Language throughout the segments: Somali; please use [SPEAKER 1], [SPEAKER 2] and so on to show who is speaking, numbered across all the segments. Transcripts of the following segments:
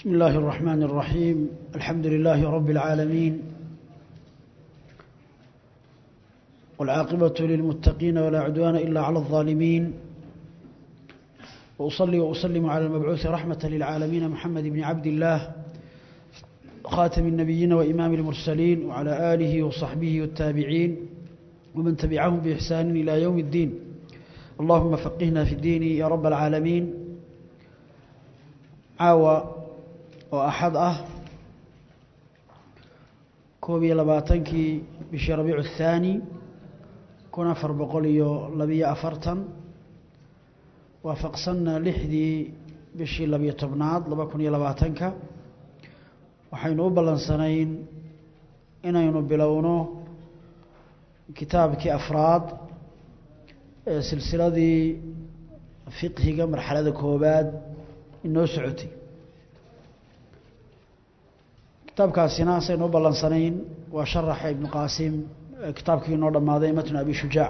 [SPEAKER 1] بسم الله الرحمن الرحيم الحمد لله رب العالمين والعاقبة للمتقين ولا عدوان إلا على الظالمين وأصلي وأسلم على المبعوث رحمة للعالمين محمد بن عبد الله خاتم النبيين وإمام المرسلين وعلى آله وصحبه والتابعين ومن تبعهم بإحسان إلى يوم الدين اللهم فقهنا في الدين يا رب العالمين caawa oo axad ah koob iyo labaatankii bishii rabiicu الthaani kun afar boqol iyo labiyo afartan waafaqsanna lixdii bishii labiyo tobnaad laba kun iyo labaatanka waxaynu u ballansanayn inaynu bilowno kitaabkii afraad ee silsiladii fiqhiga marxalada koobaad inoo socotay kitaabkaasina saynu u ballansanayn waa sharaxa ibnu qaasim kitaabkii inoo dhammaaday matnu abi shujaac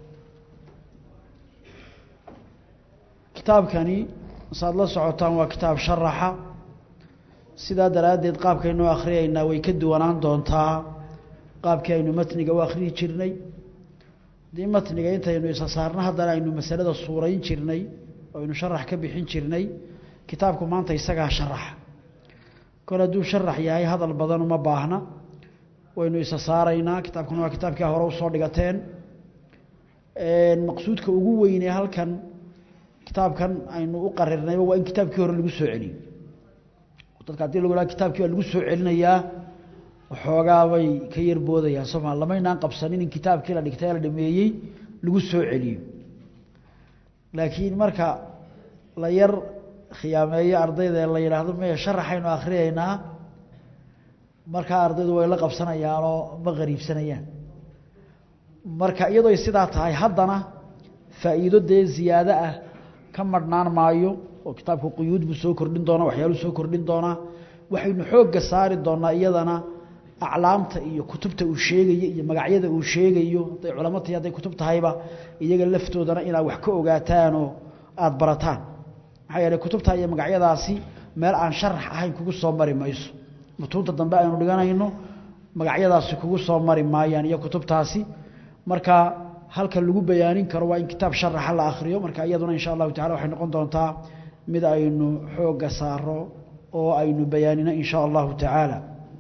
[SPEAKER 1] kitaabkani saad la socotaan waa kitaab sharaxa sidaa daraaddeed qaabkaynoo akhriyaynaa way ka duwanaan doontaa qaabkii aynu matniga u akhriyi jirnay haddii matniga intaynu isa saarno haddana aynu masalada suurayn jirnay oo aynu sharax ka bixin jirnay kitaabku maanta isagaa sharaxa kol hadduu sharax yahay hadal badan uma baahna waynu isa saaraynaa kitaabkuna waa kitaabkii hore usoo dhigateen maqsuudka ugu weynee halkan kitaabkan aynu u qarirnayba waa in kitaabkii hore lagu soo celiyo dadka haddii lagu haha kitaabkii waa lagu soo celinayaa waxoogaa bay ka yarboodayaan sooma lamaynaan qabsanin in kitaabkii la dhigtay la dhameeyey lagu soo celiyo laakiin marka la yar khiyaameeyo ardayda la yidhaahdo maya sharaxaynu akhriyaynaa markaa ardaydu way la qabsanayaanoo ma qariibsanayaan marka iyadooy sidaa tahay haddana faa'iido dee ziyaado ah ka madhnaan maayo oo kitaabku quyuud buu soo kordhin doonaa waxyaaluu soo kordhin doonaa waxaynu xoogga saari doonaa iyadana aclaamta iyo kutubta uu sheegayo iyo magacyada uu sheegayo hadday culamo tahay hadday kutub tahayba iyaga laftoodana inaad wax ka ogaataanoo aada barataan maxaa yeeley kutubta iyo magacyadaasi meel aan sharax ahayn kugu soo mari mayso mutuunta dambe aynu dhiganayno magacyadaasi kugu soo mari maayaan iyo kutubtaasi marka halka lagu bayaanin karo waa in kitaab sharaxa la akhriyo marka iyaduna insha allahu tacala waxay noqon doontaa mid aynu xoogga saaro oo aynu bayaanino in sha allahu tacaala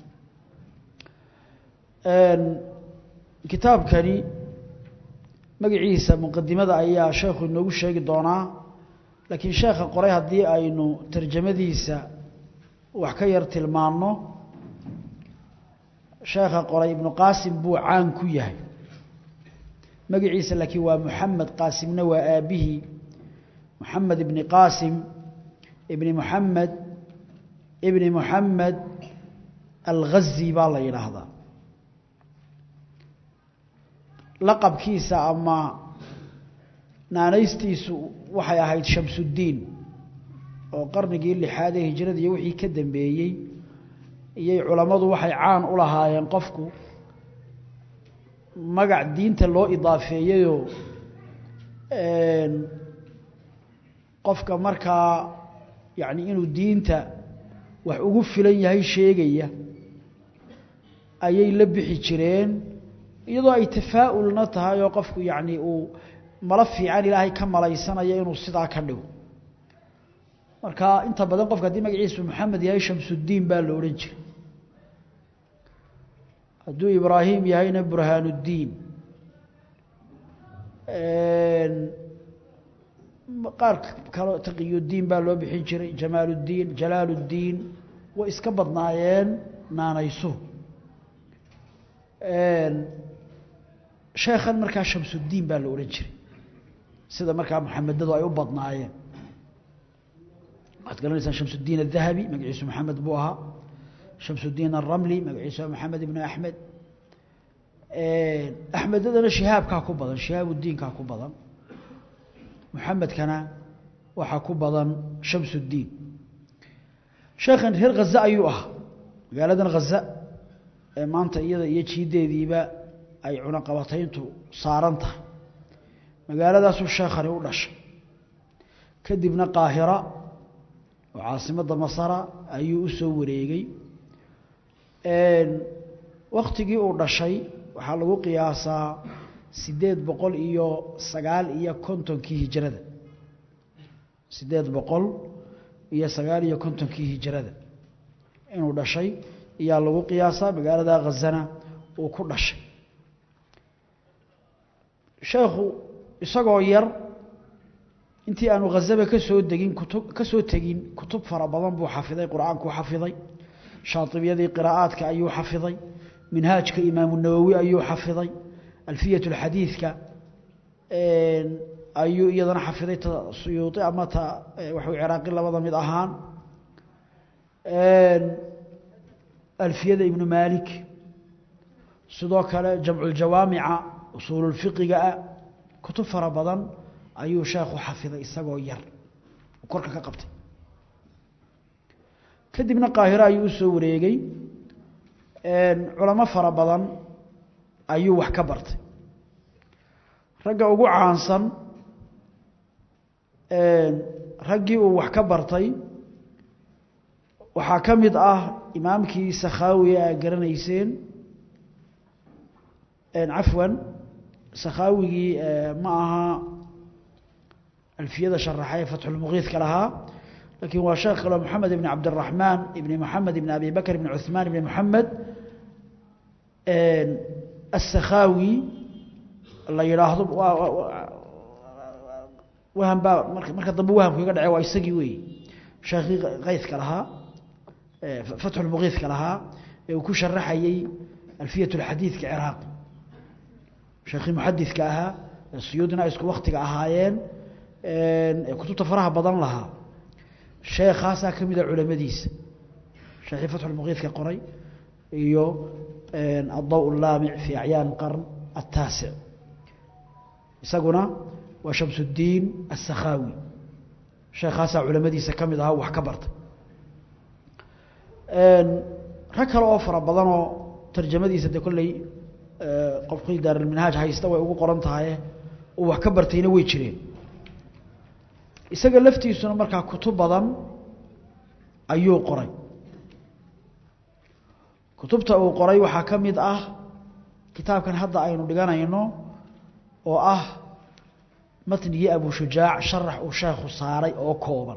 [SPEAKER 1] kitaabkani magaciisa muqadimada ayaa sheekhu inoogu sheegi doonaa laakiin sheekha qoray haddii aynu tarjamadiisa wax ka yar tilmaanno sheekha qoray ibnu qaasim buu caan ku yahay magaciisa laakiin waa muxamed qaasimna waa aabbihii muxamed ibni qaasim ibni muxamed ibni muxamed alghazi baa la yidhaahdaa laqabkiisa ama naanaystiisu waxay ahayd shamsuddiin oo qarnigii lixaad ee hijrada iyo wixii ka dambeeyey iyay culammadu waxay caan u lahaayeen qofku magac diinta loo idaafeeyeyoo qofka markaa yacni inuu diinta wax ugu filan yahay sheegaya ayay la bixi jireen iyadoo ay tafaa'ulna tahay oo qofku yacni uu malo fiican ilaahay ka malaysanayo inuu sidaa ka dhigo marka inta badan qofka haddii magaciisu maxamed yahay shamsuddiin baa la odhan jiray hadduu ibraahim yahayna burhaanuddiin qaar kalo taqiyuddiin baa loo bixin jiray jamaaluddiin jalaaluddiin way iska badnaayeen naanaysuhu sheekhan markaa shamsuddiin baa la odhan jiray sida markaa muxamedadu ay u badnaayeen waxaad garanaysaan shamsuddiin adahabi magaciisu maxamed buu ahaa shamsuddiin aramli magaciisu waa maxamed ibnu axmed axmedadana shihaabkaa ku badan shihaabuddiinkaa ku badan muxamedkana waxaa ku badan shamsuddiin sheekhan reer khaza ayuu ahaa magaaladan khaza ee maanta iyada iyo jiideediiba ay cunaqabatayntu saaran tahay magaaladaasuu sheekhani u dhashay kadibna qaahira oo caasimadda masara ayuu u soo wareegay waktigii uu dhashay waxaa lagu qiyaasaa siddeed boqol iyo sagaal iyo kontonkii hijrada siddeed boqol iyo sagaal iyo kontonkii hijrada inuu dhashay ayaa lagu qiyaasaa magaalada khazana uu ku dhashay sheekhu isagoo yar intii aanu khazaba ka soo degin kutub ka soo tegin kutub fara badan buu xafiday qur-aankuu xafiday shaatibiyadii qiraa'aadka ayuu xafiday minhaajka imaamu nawowi ayuu xafiday alfiyat lxadiidka ayuu iyadana xafiday ta suyuuti ama ta waxaw ciraaqi labada mid ahaan alfiyada ibnu malik sidoo kale jamculjawaamica usuululfiqigaa kutub fara badan ayuu sheekhu xafiday isagoo yar korka ka qabtay kadibna qaahiro ayuu u soo wareegay culamo fara badan ayuu wax ka bartay ragga ugu caansan raggii uu wax ka bartay waxaa ka mid ah imaamkii sakhaawi a garanayseen cafwan sakhaawigii ma aha alfiyada sharaxay fatxulmuqiidka lahaa lakiin waa sheekh kaloo moxamed ibn cabdiraxmaan ibni moxamed ibn abi bakr ibn cuثmaan ibni moxamed aلsakhaawi la yidhaahdo waham baa marka dambe wahamku iga dhace waa isagii weeye sheekhii kaydka lahaa fatxulmuqiidka lahaa ee uu ku sharaxayey alfiyat اlxadiidka ciraaq sheekhii muxadidka ahaa suyuudina isku waktiga ahaayeen kutubta faraha badan lahaa sheekhaasaa ka mida culamadiisa sheekhii fatxulmuqiidka qoray iyo addaw laamic fi acyaan qarn ataasic isaguna waa shamsuddiin asakhaawi sheekhaasaa culamadiisa ka mid ahaa wax ka bartay rag kale oo fara badanoo tarjamadiisa de kolley qofkii daarilminhaaj haysta way ugu qoran tahaye uu wax ka bartayna way jireen isaga laftiisuna markaa kutub badan ayuu qoray kutubta uu qoray waxaa ka mid ah kitaabkan hadda aynu dhiganayno oo ah matnigii abu shujaac sharax uu sheekhu saaray oo kooban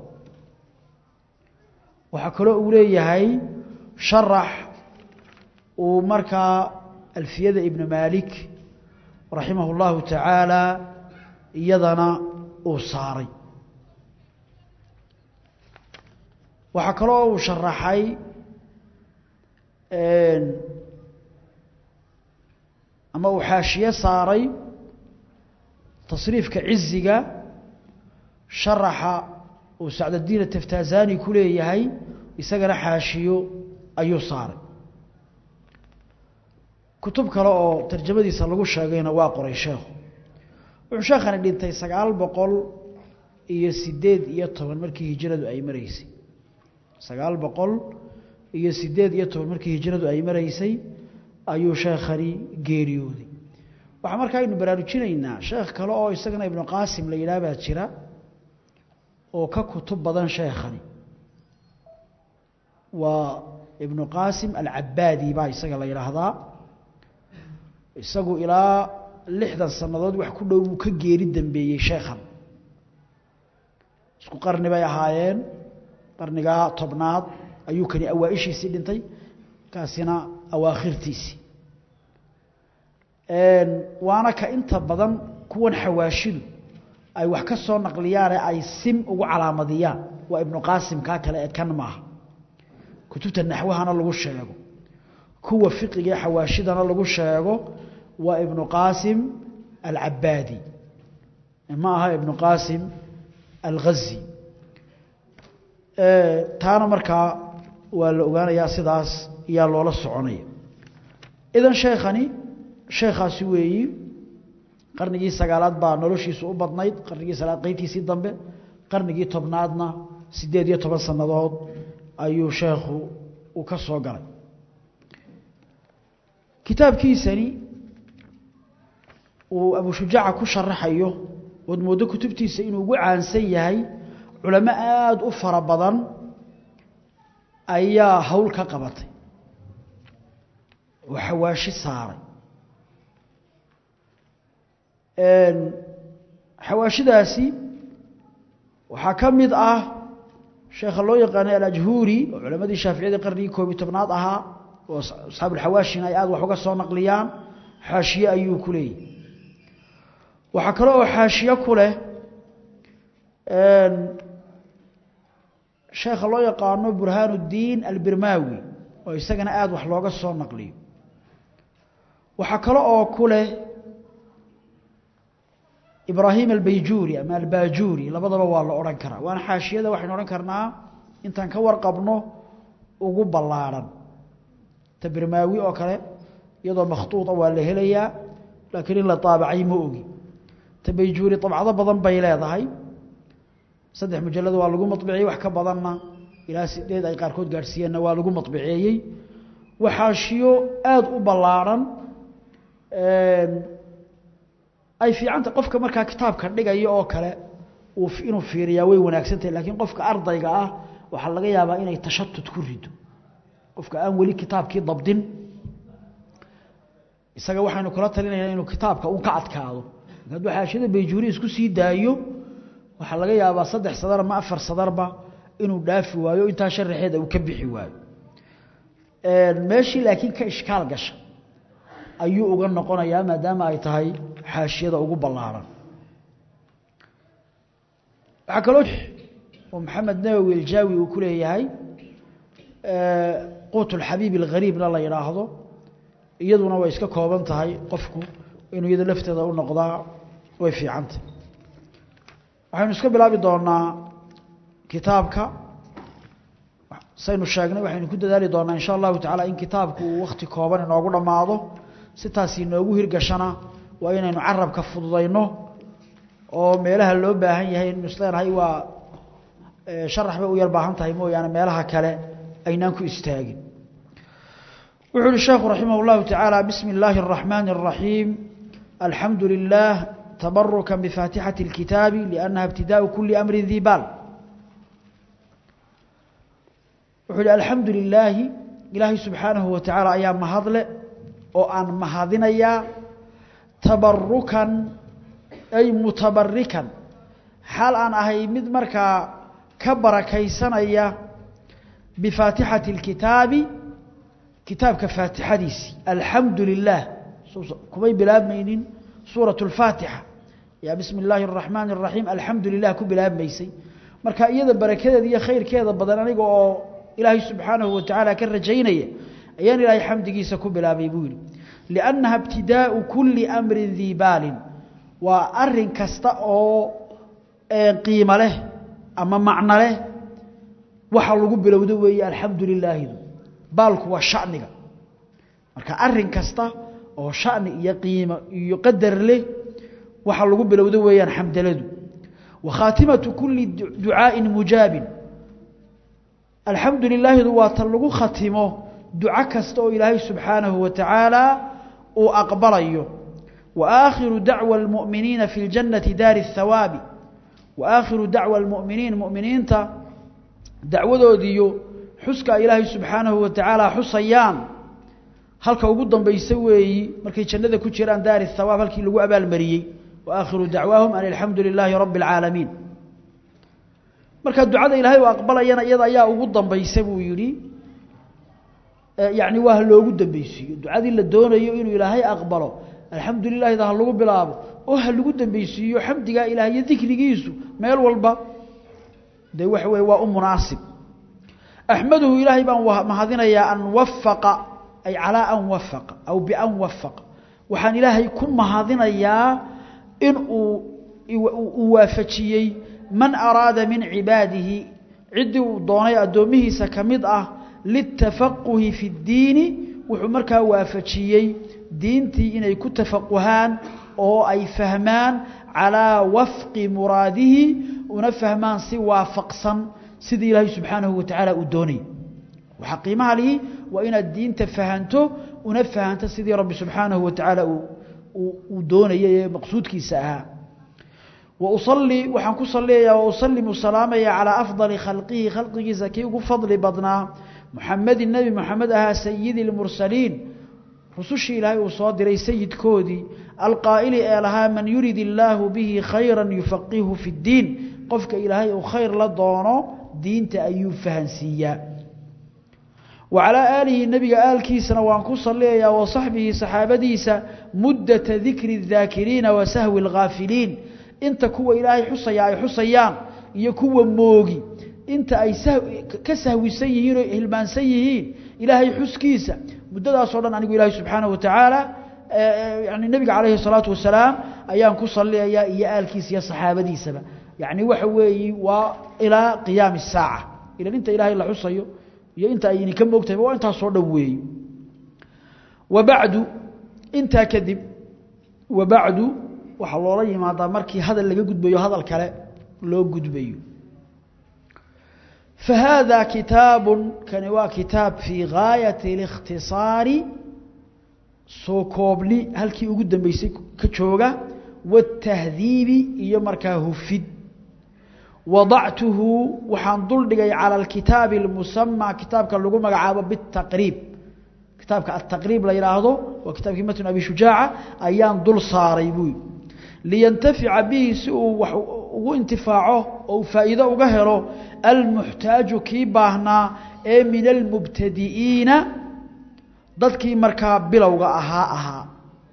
[SPEAKER 1] waxaa kaloo uu leeyahay sharax uu markaa alfiyada ibnu maalik raximah اllahu tacaala iyadana uu saaray waxaa kaloo uu sharaxay ama uu xaashiye saaray tasriifka ciziga sharaxa uu sacdadiin ataftazani ku leeyahay isagana xaashiyo ayuu saaray kutub kale oo tarjamadiisa lagu sheegayna waa qoray sheekhu wuxuu sheekhani dhintay sagaal boqol iyo sideed iyo toban markii hijradu ay maraysay sagaal boqol iyo sideed iyo toban markii hijradu ay maraysay ayuu sheekhani geeriyooday waxaa markaa aynu baraarujinaynaa sheekh kale oo isagana ibnu qaasim la yidhaah baa jira oo ka kutub badan sheekhani waa ibnu qaasim alcabaadi baa isaga la yidhaahdaa isagu ilaa lixdan sannadood wax ku dhow buu ka geeri dambeeyey sheekhan isku qarni bay ahaayeen qarnigaa tobnaad ayuu kani awaa-ishiisii dhintay kaasina awaakhirtiisii waana ka inta badan kuwan xawaashidu ay wax ka soo naqliyaane ay sim ugu calaamadiyaan waa ibnu qaasim kaa kale ee kan maaha kutubta naxwahana lagu sheego kuwa fiqigae xawaashidana lagu sheego waa ibnu qaasim alcabaadi ma aha ibnu qaasim alghazi taana markaa waa la ogaanayaa sidaas iyaa loola soconaya idan sheekhani sheekhaasi weeyi qarnigii sagaalaad baa noloshiisu u badnayd qarnigii sagaalaad qeybtiisii dambe qarnigii tobnaadna siddeed iyo toban sannadood ayuu sheekhu uu ka soo galay kitaabkiisani uu abu shujaaca ku sharaxayo ood mooddo kutubtiisa inuu ugu caansan yahay culamo aada u fara badan ayaa hawl ka qabatay oo xawaashi saaray xawaashidaasi waxaa ka mid ah sheekha loo yaqaanay alajhuuri oo culammadii shaaficiyadii qarnigii koob iyo tobnaad ahaa oo asxaabuulxawaashina ay aada wax uga soo naqliyaan xaashiye ayuu ku leeyahy waxaa kale oo xaashiye ku leh sheekha loo yaqaano burhaan uddiin albirmaawi oo isagana aada wax looga soo naqliyo waxaa kale oo ku leh ibraahim albayjuuri ama albaajuuri labadaba waa la odhan karaa waana xaashiyada waxaynu odhan karnaa intaan ka warqabno ugu ballaadhan ta birmaawi oo kale iyadoo makhtuuda waa la helayaa laakiin in la taabacay ma ogi ta bayjuuri dabcdo badan bay leedahay saddex mujallad waa lagu maطbiciyey wax ka badanna ilaa sideed ay qaarkood gaadhsiiyeenna waa lagu maطbiceeyey waxaashiyo aada u ballaadhan ay fiicanta qofka markaa kitaabka dhigaya oo kale inuu fiiriyaa way wanaagsantahay laakiin qofka ardayga ah waxaa laga yaabaa inay tashatut ku rido qofka aan weli kitaabkii dabdin isaga waxaynu kula talinayna inuu kitaabka un ka adkaado hadduu xaashiyada bayjuuri isku sii daayo waxaa laga yaabaa saddex sadar ama afar sadarba inuu dhaafi waayo intaa sharaxeeda uu ka bixi waayo meeshii laakiin ka ishkaal gasha ayuu uga noqonayaa maadaama ay tahay xaashiyada ugu ballaaran waxaa kaloo oo maxamed nawowi aljaawi uu ku leeyahay quut اlxabiib اlghariibna la yidhaahdo iyaduna way iska kooban tahay qofku inuu iyada lafteeda u noqdaa way fiicantah waxaynu iska bilaabi doonaa kitaabka saynu sheegnay waxaynu ku dadaali doonaa in sha allahu tacala in kitaabku uu wakti kooban inoogu dhammaado si taasi inoogu hirgashana waa inaynu carabka fududayno oo meelaha loo baahan yahay inu isleenahay waa sharax bay u yar baahan tahay mooyaane meelaha kale aynaan ku istaagin wuxuu uhi sheekhu raximah اllahu taعaalى bismi اllaahi الرaxmani الraxiim alxamdu lilah tabaruka bifaatixati اlkitaabi liأnnaha ibtidaءu kuli amri di baal wuxuu ihi alxamdu lilaahi ilaahay subxaanahu wa tacaala ayaa mahadle oo aan mahadinayaa tabarukan ay mutabarikan xaal aan ahay mid markaa ka barakaysanaya bifaatixati اlkitaabi kitaabka faatixadiisi alxamdu lilah kumay bilaabmaynin suuraة اlfaatixa yaa bismi اllaahi الraxmaani الraxiim alxamdu lilah ku bilaabmaysay marka iyada barakadeeda iyo khayrkeeda badan aniga oo ilaahay subxaanahu wa tacaala ka rajaynaya ayaan ilaahay xamdigiisa ku bilaabay buu yihi liannaha ibtidaau kuli amrin dii baalin waa arin kasta oo qiimo leh ama macno leh waxa lagu bilowdo weeye alxamdu lilaahidu baalku waa shaniga marka arin kasta oo shani iyo qiimo iyo qadar leh waxa lagu bilowdo weeyaan xamdaladu wa khaatimatu kuli ducaaءin mujaabin alxamdu lilaahidu waa tan lagu khatimo duco kasta oo ilaahay subxaanahu wa tacaala uu aqbalayo wa aakhiru dacwa almu'miniina fi ljannati daari اthawaabi wa aakhiru dacwa almu'miniin mu'miniinta dacwadoodiiyo xuska ilaahay subxaanahu wa tacaala xusayaan halka ugu dambaysa weeyi markay jannada ku jiraan daari thawaab halkii lagu abaalmariyey wa aakhiru dacwaahum an alxamdu lilaahi rabbi اlcaalamiin marka ducada ilaahay u aqbalayana iyada ayaa ugu dambaysa buu yidhi yani waa ha loogu dambeysiiyo ducadii la doonayo inuu ilaahay aqbalo alxamdu lilahida ha lagu bilaabo oo ha lagu dambeysiiyo xamdigaa ilaah iyo dikrigiisu meel walba dee waxa weye waa u munaasib axmaduhu ilaahay baan mahadinayaa an wafaqa ay calaa an wafaqa aw bian wafaqa waxaan ilaahay ku mahadinayaa in uu uu waafajiyey man araada min cibaadihi ciddii uu doonay addoomihiisa ka mid ah litafaquhi fi اddiini wuxuu markaa waafajiyey diintii inay ku tafaquhaan oo ay fahmaan calaa wafqi muraadihi una fahmaan si waafaqsan sidii ilaahay subxaanahu wa tacaala uu doonayay waxaa qiimaha lihi waa inaad diinta fahanto una fahanto sidii rabbi subxaanahu wa tacaala uu doonayay ee maqsuudkiisa ahaa wausalii waxaan ku saliyayaa wausalimu salaamaya calaa afdali khalqihi khalqigiisa kii ugu fadli badnaa muxamedin nebi moxamed ahaa sayidi اlmursaliin rusushii ilaahay uu soo diray sayidkoodii alqaa'ili ee lahaa man yurid illaahu bihi khayra yufaqihu fi اddiin qofka ilaahay uu khayr la doono diinta ayuu fahansiiyaa wa calaa aalihi nebiga aalkiisana waan ku salliyayaa wa saxbihi saxaabadiisa muddata dikri اdaakiriina wa sahwi اlghaafiliin inta kuwa ilaahay xusaya ay xusayaan iyo kuwa moogi inta ay ka sahwisan yihiin oo hilmaansan yihiin ilaahay xuskiisa muddadaasoo dhan anigu ilaahay subxaanaه wa tacaala yani nebiga calayhi الsalaatu wasalaam ayaan ku salliyayaa iyo aalkiisa iyo saxaabadiisaba yani waxa weeyi waa ilaa qiyaami الsaaca ilan inta ilaahay la xusayo iyo inta ay idinka moogtahay waa intaasoo dhan weeyi wa bacdu intaa kadib wa bacdu waxaa loola yimaadaa markii hadal laga gudbayo hadal kale loo gudbayo فhذا kitaaب kani waa kitaab fي غاaيaة الاkhtiصاaر soo koobni halkii ugu dambeysay ka jooga والتahdiibi iyo markaa hufid وaضactuhu waxaan dul dhigay calى الkitaaب الmusamى kitaabka lagu magacaabo bالتaqrيib kitaabka aلتaqrيib la yidhaahdo waa kitaabkii matn abi shujaaca ayaan dul saaray buy liyntafica bihi si uu wax ugu intifaaco oo uu faa'iido uga helo almuxtaaju kii baahnaa ee min almubtadi'iina dadkii markaa bilowga ahaa ahaa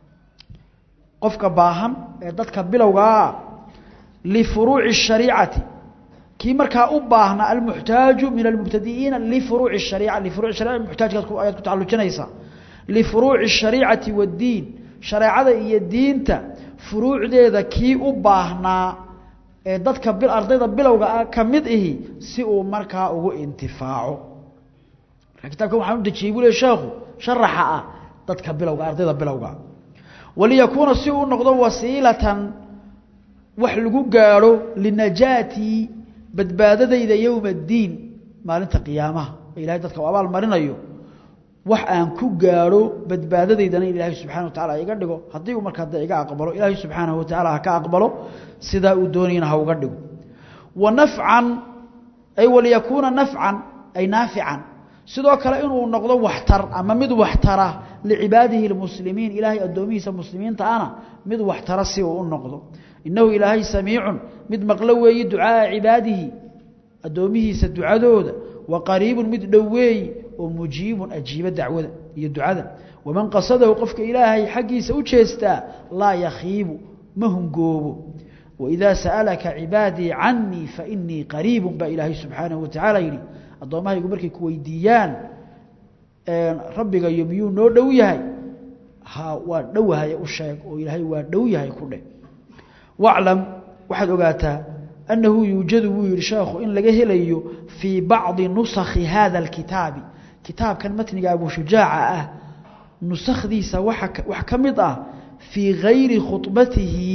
[SPEAKER 1] qofka baahan ee dadka bilowgaa lifuruuci الshariicati kii markaa u baahnaa almuxtaaju min almubtadi'iina lifuruuci الshariica lifuruci sharica muxtaajkaad ayaad ku tacalujinaysaa lifuruuci الshariicati waاddiin shareecada iyo diinta furuucdeeda kii u baahnaa ee dadka ardayda bilowga ah ka mid ihi si uu markaa ugu intifaaco marka kitabkan waxaan u dejiyey buu le sheekhu sharaxa ah dadka bilowga ardayda bilowga waliyakuuna si uu noqdo wasiilatan wax lagu gaadho linajaati badbaadadayda yowma addiin maalinta qiyaamaha ee ilahay dadka u abaal marinayo wax aan ku gaadho badbaadadaydana in ilaahay subxana wa tacala iga dhigo haddii uu markaa de iga aqbalo ilaahay subxaanahu wa tacala ha ka aqbalo sidaa uu doonayana ha uga dhigo wa nafcan ay waliyakuuna nafcan ay naafican sidoo kale inuu noqdo waxtar ama mid waxtara licibaadihi اlmuslimiin ilaahay addoomihiisa muslimiinta ana mid waxtara si uu u noqdo inahu ilaahay samiicun mid maqlo weeyi ducaaa cibaadihi addoomihiisa ducadooda wa qariibun mid dhoweey oo mujiibun ajiiba dacwada iyo ducada waman qasadahu qofka ilaahay xaggiisa u jeestaa laa yakhiibu ma hungoobo waidaa sa'alaka cibaadii canii fainii qariibun baa ilaahay subxaanahu wa tacaala yidhi addoommahaygu markay ku weydiiyaan rabbigayo miyuu noo dhow yahay ha waa dhowahay u sheeg oo ilaahay waa dhow yahay ku dheh waclam waxaad ogaataa annahu yuujadu wuu yihi sheekhu in laga helayo fii bacdi nusakhi hada alkitaabi kitaabkan matniga abushujaaca ah nusakhdiisa waa wax ka mid ah fii gayri khubatihi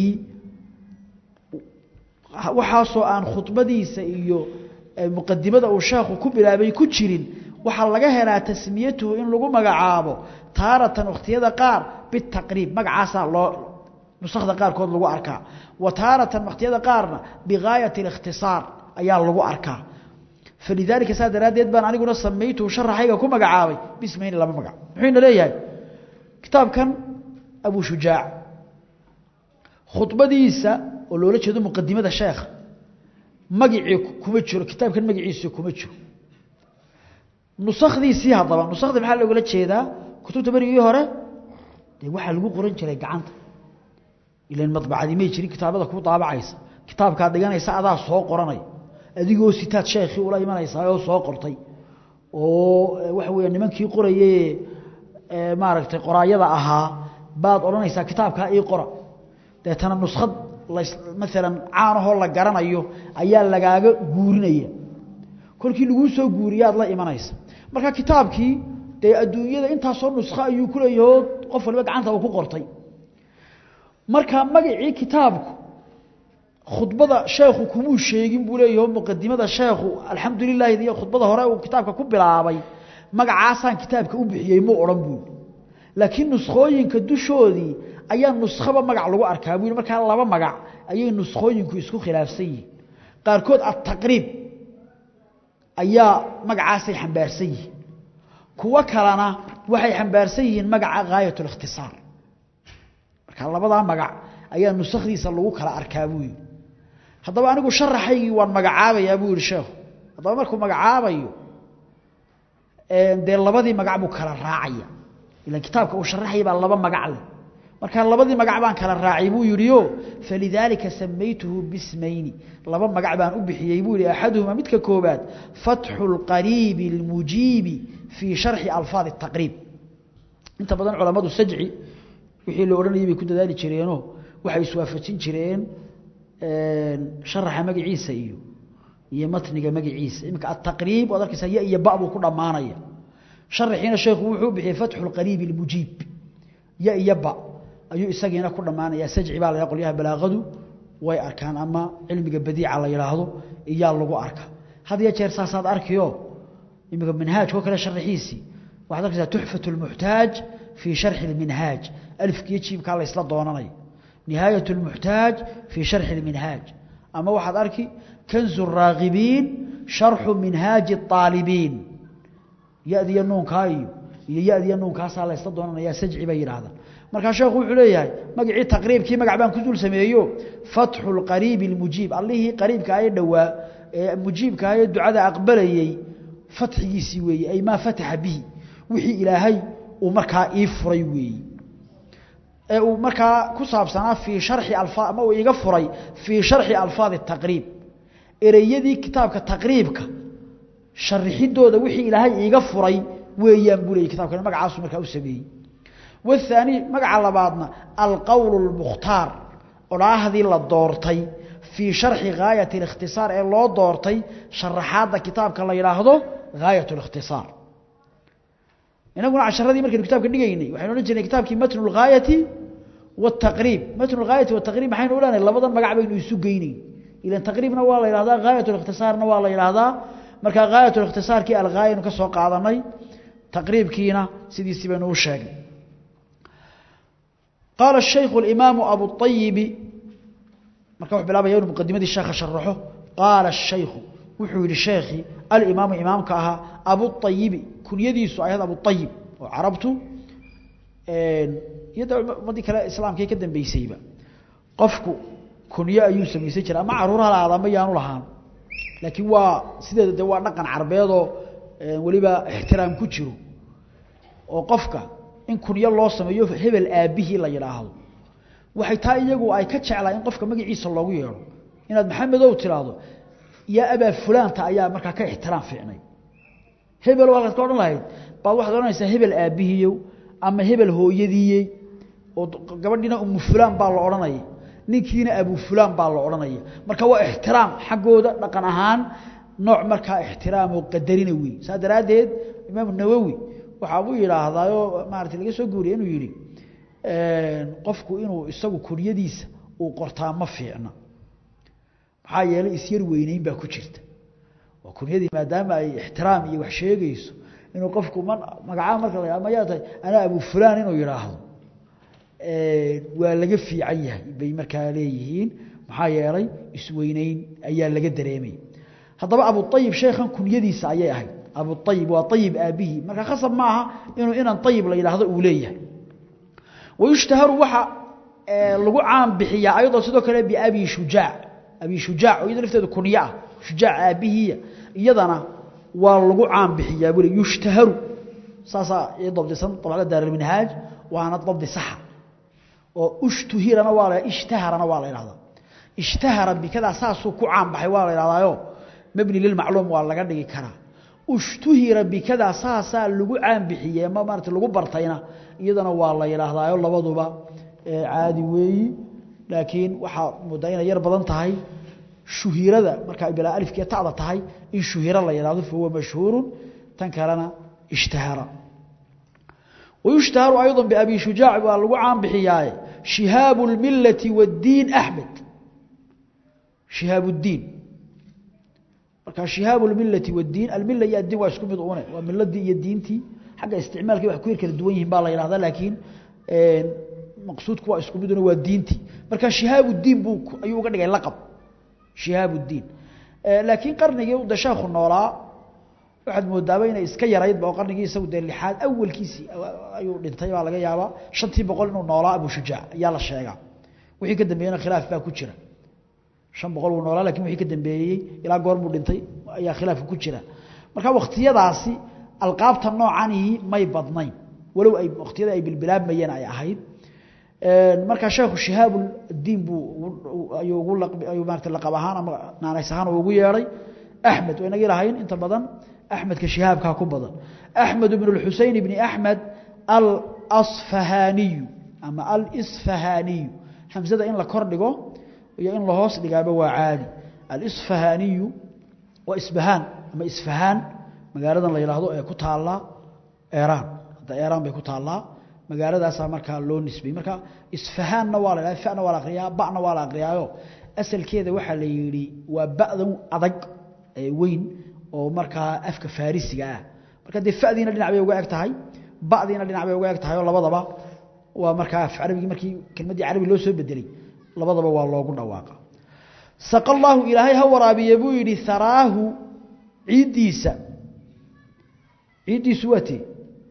[SPEAKER 1] waxaasoo aan khudbadiisa iyo muqadimada uu sheekhu ku bilaabay ku jirin waxaa laga helaa tasmiyatuhu in lagu magacaabo taaratan wakhtiyada qaar bitaqriib magacaasaa loo nusakda qaarkood lagu arkaa wa taaratan wakhtiyada qaarna bigaayati اlikhtisaar ayaa lagu arkaa falidaalika saa daraaddeed baan aniguna samaytuhu sharaxayga ku magacaabay bismayni laba magac muxuuna leeyahay kitaabkan abu shujaac khudbadiisa oo loola jeedo muqadimada sheekha magicii kuma jiro kitaabkan magaciisi kuma jiro nusakdiisii haddaba nusakda maxaa loogala jeedaa kutubta berigii hore dee waxaa lagu qoran jiray gacanta ilan madbacadii may jirin kitaabada ku daabacaysa kitaabkaad dhiganaysa adaa soo qoranay adigoo sitaad sheekhii ula imanaysaa oo soo qortay oo waxa weya nimankii qoraye maaragtay qoraayada ahaa baad odhanaysaa kitaabkaa ii qora deetana nuskad maalan caanahoo la garanayo ayaa lagaaga guurinaya kolkii laguu soo guuriyaad la imanaysa marka kitaabkii dee adduunyada intaasoo nuskho ayuu ku leeyahoo qof waliba gacanta uu ku qortay marka magacii kitaabku khudbada sheekhu kumuu sheegin buu leeyaho muqadimada sheekhu alxamdulilahi iyo khudbada hore uu kitaabka ku bilaabay magacaasaan kitaabka u bixiyey muu odhan buu laakiin nuskhooyinka dushoodii ayaa nuskhaba magac lagu arkaa buu markaa laba magac ayay nuskhooyinku isku khilaafsan yihiin qaarkood ataqriib ayaa magacaasay xambaarsan yihiin kuwo kalena waxay xambaarsan yihiin magaca gaayat الاkhtisaar marka labadaa magac ayaa nusakdiisa lagu kala arkaa buu yidhi haddaba anigu sharaxaygii waan magacaabayaa buu yidhi sheekhu haddaba markuu magacaabayo dee labadii magac buu kala raacaya ilan kitaabka uu sharaxaya baa laba magac leh marka labadii magac baan kala raacay buu yidhio falidaalika samaytuhu bismayni laba magac baan u bixiyey buu yihi axaduhuma midka koobaad fatxu اlqariibi اlmujiibi fii sharxi alfaad الtaqriib inta badan culammadu sajci wixii la odhanayay bay ku dadaali jireenoo waxay iswaafajin jireen sharaxa magaciisa iyo iyo matniga magaciisa iminka ataqriib waad arkaysaa ya iyo ba buu ku dhammaanaya sharaxiina sheekhu wuxuu bixiyey fatxu اlqariibi اlmujiib ya iyo ba ayuu isagiina ku dhammaanaya sajci baa la qolyaha balaaqadu way arkaan ama cilmiga badiica la yidhaahdo iyaa lagu arka had iyo jeer saasaad arkiyo iminka minhaajko kale sharaxiisii waxaad arkaysaa tuxfat اlmuxtaaj fii sharxi اlminhaaj alifkiyo jiibkaa la ysla doonanayo nihaayat اlmuxtaaj fii sharxi اlminhaaj ama waxaad arki kanzu الraagibiin sharxu minhaaji الطaalibiin yadiyo nuunkaa iyo iyo yadiyo nuunkaasaa la ysla doonanaya sajci bay yidhaahdaan markaa sheekhu wuxuu leeyahay magacii taqriibkii magac baan ku dul sameeyo fatxu lqariibi اlmujiib allihii qariibka aye dhowaa ee mujiibka aye ducada aqbalayey fatxigiisii weeye ay maa fataxa bihi wixii ilaahay uu markaa ii furay weeye ee uu markaa ku saabsanaa fii sharxi alfaad ama uu iga furay fii sharxi alfaad الtaqriib ereyadii kitaabka taqriibka sharixidooda wixii ilaahay iiga furay weeyaan buu leeyay kitabkan magacaasu markaa u sameeyey والثاني مقع لبادنا القول المختار وداهدي لا دورتي في شرح غاية الاختصار ee loo doortay sharaxaada kitaabka la yiraahdo غاية الاختصار inaguna casharadii markii kitaabka dhigaynay waxaan oran jirnay kitaabkii matn الغاية والتقريب متن الغاية والتقريب maxaynu oranay labadan magac baynu isu geynay ila taqriibna waa la yiraahdaa غاية الاختصارna waa la yiraahdaa marka غاية الاختصار ki al-غاية ka soo qaadanay taqriibkiina sidiisii baynu u sheegnay قال الشيخ الإمام أبو الطيب مركب بلابا يقول مقدمة الشيخ شرحه قال الشيخ وحول الشيخ الإمام إمام كاها أبو الطيب كن يدي سؤال أبو الطيب وعربته يدعو مدي كلا إسلام كي كدن بيسيبا قفكو كن يا يوسف يسجر أما عرورها العظام بيانو لهان لكن وا سيدة دواء نقن عربيضو وليبا احترام كتشرو وقفك in kunyo loo sameeyo hebel aabihii la yiraahdo waxay taa iyagu ay ka jeclaa in qofka magaciisa loogu yeero inaad maxamedow tiraahdo ya aba fulaanta ayaa markaa ka ixtiraam fiicnay hebel waa ka oran lahayd baad waxaad oranaysaa hebel aabihiiyo ama hebel hooyadiiyey oo gabadhiina umu fulaan baa la odhanaya ninkiina abu fulaan baa la odhanaya marka waa ixtiraam xaggooda dhaqan ahaan nooc markaa ixtiraam oo qadarina wey saa daraaddeed imaam nawowi waxa uu yiraahdaa oo maartay laga soo guuriyay inuu yiri een qofku inuu isagu kuriyadiisa uu qortaa ma fiicna maxaa yeelay isyar weynayn baa ku jirta waa kuriyadii maadaama ay ixtiraam iyo wax sheegayso inuu qofku magaca marka la ama yaatay ana abu fulaan inuu yiraahdo ee waa laga fiican yahay bay markaa leeyihiin maxaa yeelay isweynayn ayaa laga dareemay haddaba abu طayib sheekhan kunyadiisa ayay ahayd abu طayib waa طayib aabihi marka khasab maaha inuu inan طayib la yiraahdo uu leeyahay wayushtaharu waxa lagu caan bixiyaa ayadoo sidoo kale bi abi shujaa abi shujaa oo iyada lafteedu kunya ah shujaa aabihiya iyadana waa lagu caan bixiyaa buu yushtaharu saasa ay dabdisan tabala daar minhaaj waana dabdi sax oo ushtuhirana waa la ishtaharana waa la yiraahdaa ishtahara bikada saasu ku caan baxay waa la yiraahdaayo mabni lil macluum waa laga dhigi karaa ushtuhira bikada saasa lagu caan bixiyay ma maartay lagu bartayna iyadana waa la yiraahdaayo labaduba caadi weeyi laakiin waxa mudayna yar badan tahay shuhirada marka bila alifkiya taada tahay in shuhira la yiraahdo fuwa mashhuur tan kalena ishtahara ويشتهر أيضا بأبي شجاع والقعان بحياي شهاب الملة والدين أحمد شهاب الدين marka shihaab almillati wad-din almilla ya din waa isku mid uune waa milladii iyo diintii xagga isticmaalkii wax ku yar kala duwan yihiin baa la yiraahdaa laakiin een maqsuudku waa isku mid uune waa diintii marka shihaab ad-din buu ayuu uga dhigay laqab shihaab ad-din ee laakiin qarnigii uu dashaakhu noolaa waxaad moodaaba inay iska yaraydba oo qarnigii isagu dee lixaad awalkiisii ayuu dhintay baa laga yaabaa shantii boqol inuu noolaa abu shujaac ayaa la sheegaa wixii ka dambeeyena khilaaf baa ku jira shan boqol wuu noolaa lakin wixii ka dambeeyey ilaa goormuu dhintay ayaa khilaafka ku jira marka wakhtiyadaasi alqaabta noocanihi may badnayn walow ay wakhtiyada ay bilbilaabmayeen ay ahayd marka sheekhu shihaabuldiin buu ayuu ugu ayuu maarata laqab ahaan ama naanays ahaan ugu yeedhay axmed waa inagii lahayn inta badan axmedka shihaabkaa ku badan axmed ibn اlxuseyn ibni axmed alasfahaaniyu ama alisfahaaniyu hamsada in la kor dhigo iyo in la hoos dhigaaba waa caadi alisfahaaniyu waa isbahaan ama isfahaan magaaladan la yidhaahdo ee ku taallaa eraan hadda eraan bay ku taallaa magaaladaasaa markaa loo nisbay marka isfahaanna waa la yidhahda fana waa la akriyaa ba'na waa la akriyaayo asalkeeda waxaa la yidhi waa ba'dan adag ee weyn oo markaa afka farisiga ah marka dee fadiina dhinac bay uga eg tahay badiina dhinac bay uga eg tahay oo labadaba waa markaa af carabigii markii kelmaddii carabi loo soo bedelay labadaba waa loogu dhawaaqa saqa allaahu ilaahay ha waraabiye buu yidhi haraahu ciiddiisa ciiddiisu waa tee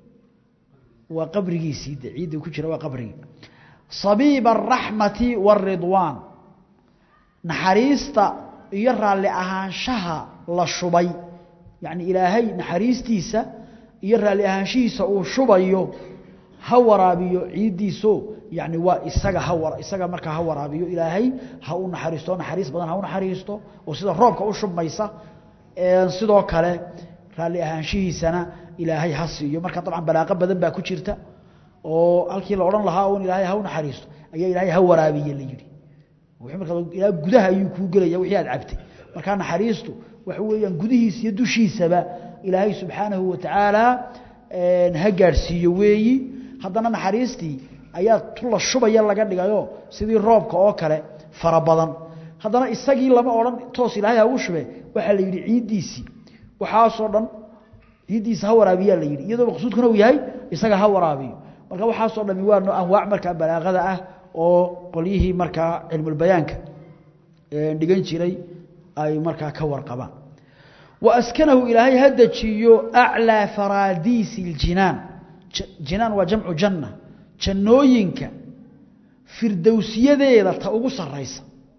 [SPEAKER 1] waa qabrigiisii de ciidda ku jira waa qabrigii sabiiba araxmati waaridwaan naxariista iyo raalli ahaanshaha la shubay yacni ilaahay naxariistiisa iyo raalli ahaanshihiisa uu shubayo ha waraabiyo ciiddiiso yani waa isaga ha isaga markaa ha waraabiyo ilaahay ha u naxariisto naxariis badan ha u naxariisto oo sida roobka u shubmaysa sidoo kale raalli ahaanshihiisana ilaahay ha siiyo marka dabcan balaaqo badan baa ku jirta oo halkii la odhan lahaa un ilaahay ha u naxariisto ayaa ilaahay ha waraabiye la yidhi ilaa gudaha ayuu kuu gelaya wixii aad cabtay markaa naxariistu waxa weeyaan gudihiisa iyo dushiisaba ilaahay subxaanahu watacaala ha gaadhsiiyo weeyi haddana naxariistii ayaa tula shubaya laga dhigayo sidii roobka oo kale fara badan haddana isagii lama odhan toos ilaahay ha ugu shube waxaa la yidhi ciiddiisii waxaasoo dhan ciiddiisa ha waraabiyaa la yidhi iyadoo maqsuudkuna uu yahay isaga ha waraabiyo marka waxaasoo dhami waa anwaac markaa balaaqada ah oo qolyihii markaa cilmulbayaanka dhigan jiray ay markaa ka warqabaan wa askanahu ilaahay ha dejiyo aclaa faraadiisi اljinaan jinaan waa jamcu janna jannooyinka firdowsyadeeda ta ugu saraysa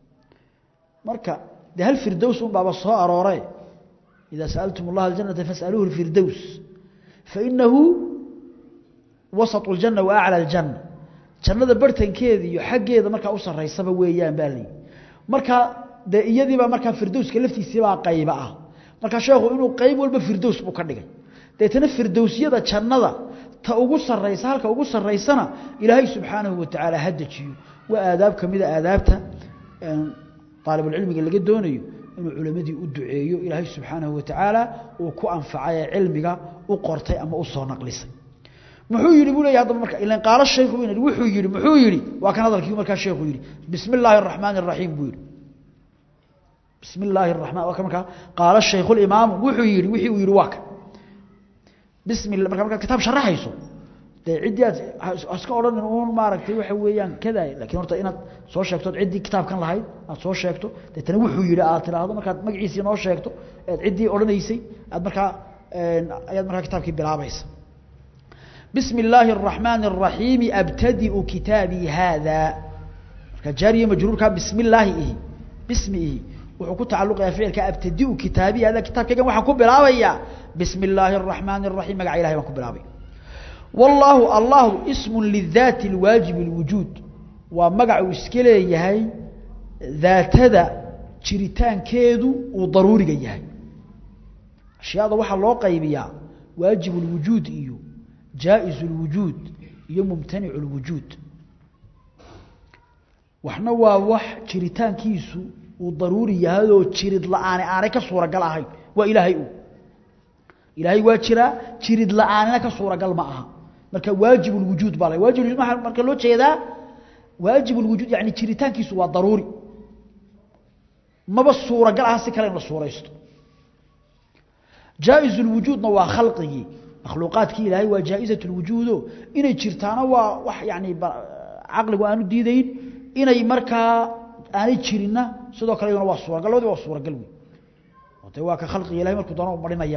[SPEAKER 1] marka dee hal firdows un baaba soo aroore idaa sa'altum اllaha aljanata fas'aluuhu اlfirdows fainahu wasaط اljanna wa aclى اljanna jannada bartankeeda iyo xaggeeda markaa u saraysaba weeyaan baa layidhi marka dee iyadiibaa markaa firdowska laftiisiibaa qayba ah marka sheekhu inuu qayb walba firdows buu ka dhigay deetana firdowsyada jannada ta ugu saraysa halka ugu saraysana ilaahay subxaanahu watacaala ha dejiyo waa aadaab ka mida aadaabta aalibulcilmiga laga doonayo inuu culammadii u duceeyo ilaahay subxaanahu watacaala uu ku anfacay ee cilmiga u qortay ama u soo naqlisay muxuu yidhi buu leeyahy haddaba marka ilan qaalo shaykhu in wuxuu yidhi muxuu yidhi waa kan hadalkii markaa sheekhu yidhi bismi illaahi araxmaani araxiim buu yidhi bismi illaahi araxmaan waa kan markaa qaalo shaykhulimaamu wuxuu yidhi wixii uu yidhi waa kan bismi marka markaad kitaab sharaxayso dee ciddii aad iska odhanin uun maaragtay waxa weeyaan kada laakiin horta inaad soo sheegto ciddii kitaabkan lahayd aad soo sheegto deetana wuxuu yidhi aad tidhaahdo markaad magaciisii noo sheegto ead ciddii odhanaysay aad markaa ayaad markaa kitaabkii bilaabaysa بسم الله الرحمن الرحيم أبتدئ كتابي هذا جاري مجرور كان بسم الله إيه باسمه وحكو تعلق يا فعل كأبتدئ كتابي هذا كتاب كان وحكو بلاوية بسم الله الرحمن الرحيم مقع إلهي وحكو بلاوي والله الله اسم للذات الواجب الوجود ومقع اسكلي يهي ذات ذا جريتان كيدو وضروري يهي أشياء وحا الله قيبيا واجب الوجود إيو جائز الوجود iyo mumtanic الوujuud waxna waa wax jiritaankiisu uu daruuri yahay oo jirid la'aan aanay ka suuragal ahayn waa ilaahay uu ilaahay waa jiraa jirid la'aanina ka suuragal ma aha marka waajib الوujuud baa la waajib marka loo jeedaa waajib الوujuud yani jiritaankiisu waa daruuri maba suuragal aha si kale in la suuraysto jaa'iz الوujuudna waa khalqigii makhluuqaadkii ilaahay waa jaa'iزaة الwujuudo inay jirtaana waa wax yani caqligu aanu diidayn inay markaa aanay jirinna sidoo kale iyaduna waa suuragal labadii waa suuragal wey de waa ka khalqiga ilahay markuu doona u marinayaba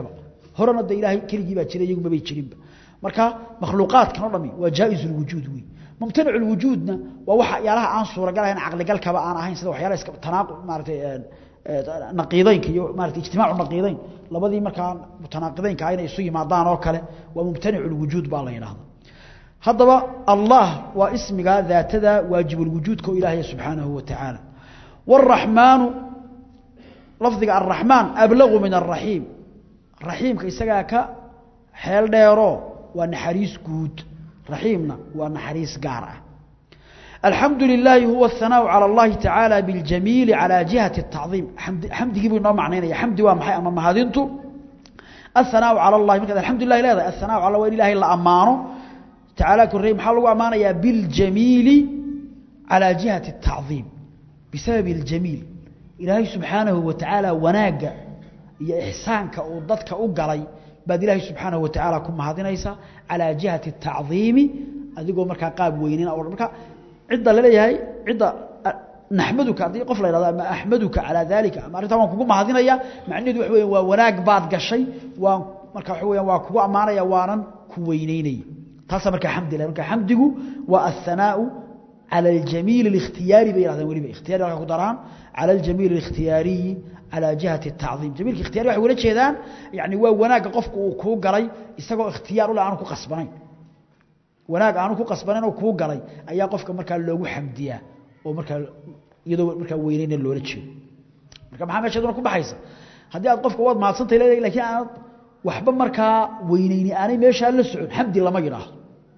[SPEAKER 1] horena de ilaahay keligii baa jiray iyagu mabay jirinba marka makhluuqaadkan o dhami waa jaa-is lwujuud wey mumtanic lwujuudna waa waxa yaalaha aan suuragal ahayn caqligalkaba aan ahayn sida waxyaalaha iska tanaaqu maaratay naqiideynka iyo maarata ijtimaacu naqiideyn labadii markaa mutanaaqideynka ah inay isu yimaadaan oo kale waa mumtanic lwujuud baa la yidhaahda haddaba allah waa ismiga daatada waajibulwujuudka oo ilaahay subxaanahu wa tacaala wاraxmaanu lafdiga araxmaan ablagu min araxiim raxiimka isagaa ka xeel dheero waa naxariis guud raxiimna waa naxariis gaar ah alxamdu lilaahi huwa ahanaaءu calى اllahi tacaala biاljamiili calى jihati الtacdiim xamdigii buu inoo macnaynaya xamdi waa maxay ama mahadintu ahanaaءu calى اllahi markaad alxamdu lilahi leedahay ahanaaءu cala waa in ilahay la ammaano tacaala korrey maxaa lagu ammaanayaa biاljamiili calى jihati الtacdiim bisababi اljamiil ilaahay subxaanahu wa tacaala wanaagga iyo ixsaanka uu dadka u galay baad ilaahay subxaanahu wa tacaala ku mahadinaysaa calaa jihati الtacdiimi adigoo markaa qaab weynina o marka cidda laleeyahay cidda naxmaduka haddii qof la yhahdo ama axmaduka calaa dalika ama arrintaa waan kugu mahadinaya macnaheedu waxa weya waa wanaag baad gashay waan marka waxa weya waa kugu ammaanaya waanan ku weyneynaya taasaa markaa xamdi lah marka xamdigu waa aلthanaau calى اljamiil ااkhtiyaari bay yihahdeen weliba ikhtiyari halka ku daraan calى اljamiil ااkhtiyaariyi calى jihati الtacdiim jamiilka ikhtiyari waxay ula jeedaan yani waa wanaagga qofku uu kuu galay isagoo ikhtiyaar ule aanu ku qasbanayn wanaag aanu ku qasbanayn oo kuu galay ayaa qofka markaa loogu xamdiyaa oo markaa iyadoo markaa weyneyna loola jeedo marka maxaa meeshaduna ku baxaysa haddii aad qofka waad mahadsantay leedahay lakiin aanad waxba markaa weyneyni aanay meeshaa la socon xamdi lama yidhaahdo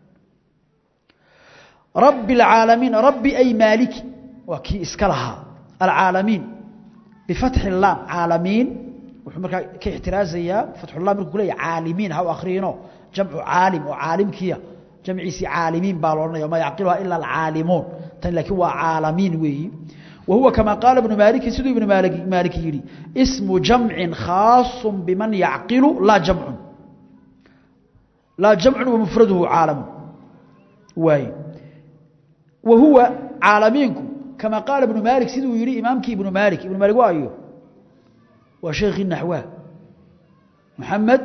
[SPEAKER 1] rabbi اlcaalamiin rabbi ay maaliki waa kii iska lahaa alcaalamiin bifatxi laam caalamiin wuxuu markaa ka ixtiraazayaa fatxulam markuu kuleeya caalimiin ha u akriino jamcu caalim oo caalimkiya jamciisii caalimiin baa la odhanaya ma yacqiluha ila alcaalimuun tan laakiin waa caalamiin weeyi wa huwa kama qaala ibnu maaliki siduu ibnu maaliki yidhi ismu jamcin khaasu biman yacqilu laa jamcun laa jamcun wa mufraduhu caalamun waay wa huwa caalamiinku kama qaala ibnu maalik siduu yihi imaamkii ibnu maalik ibnu maalik waa ayo waa sheekii naxwaa maxamed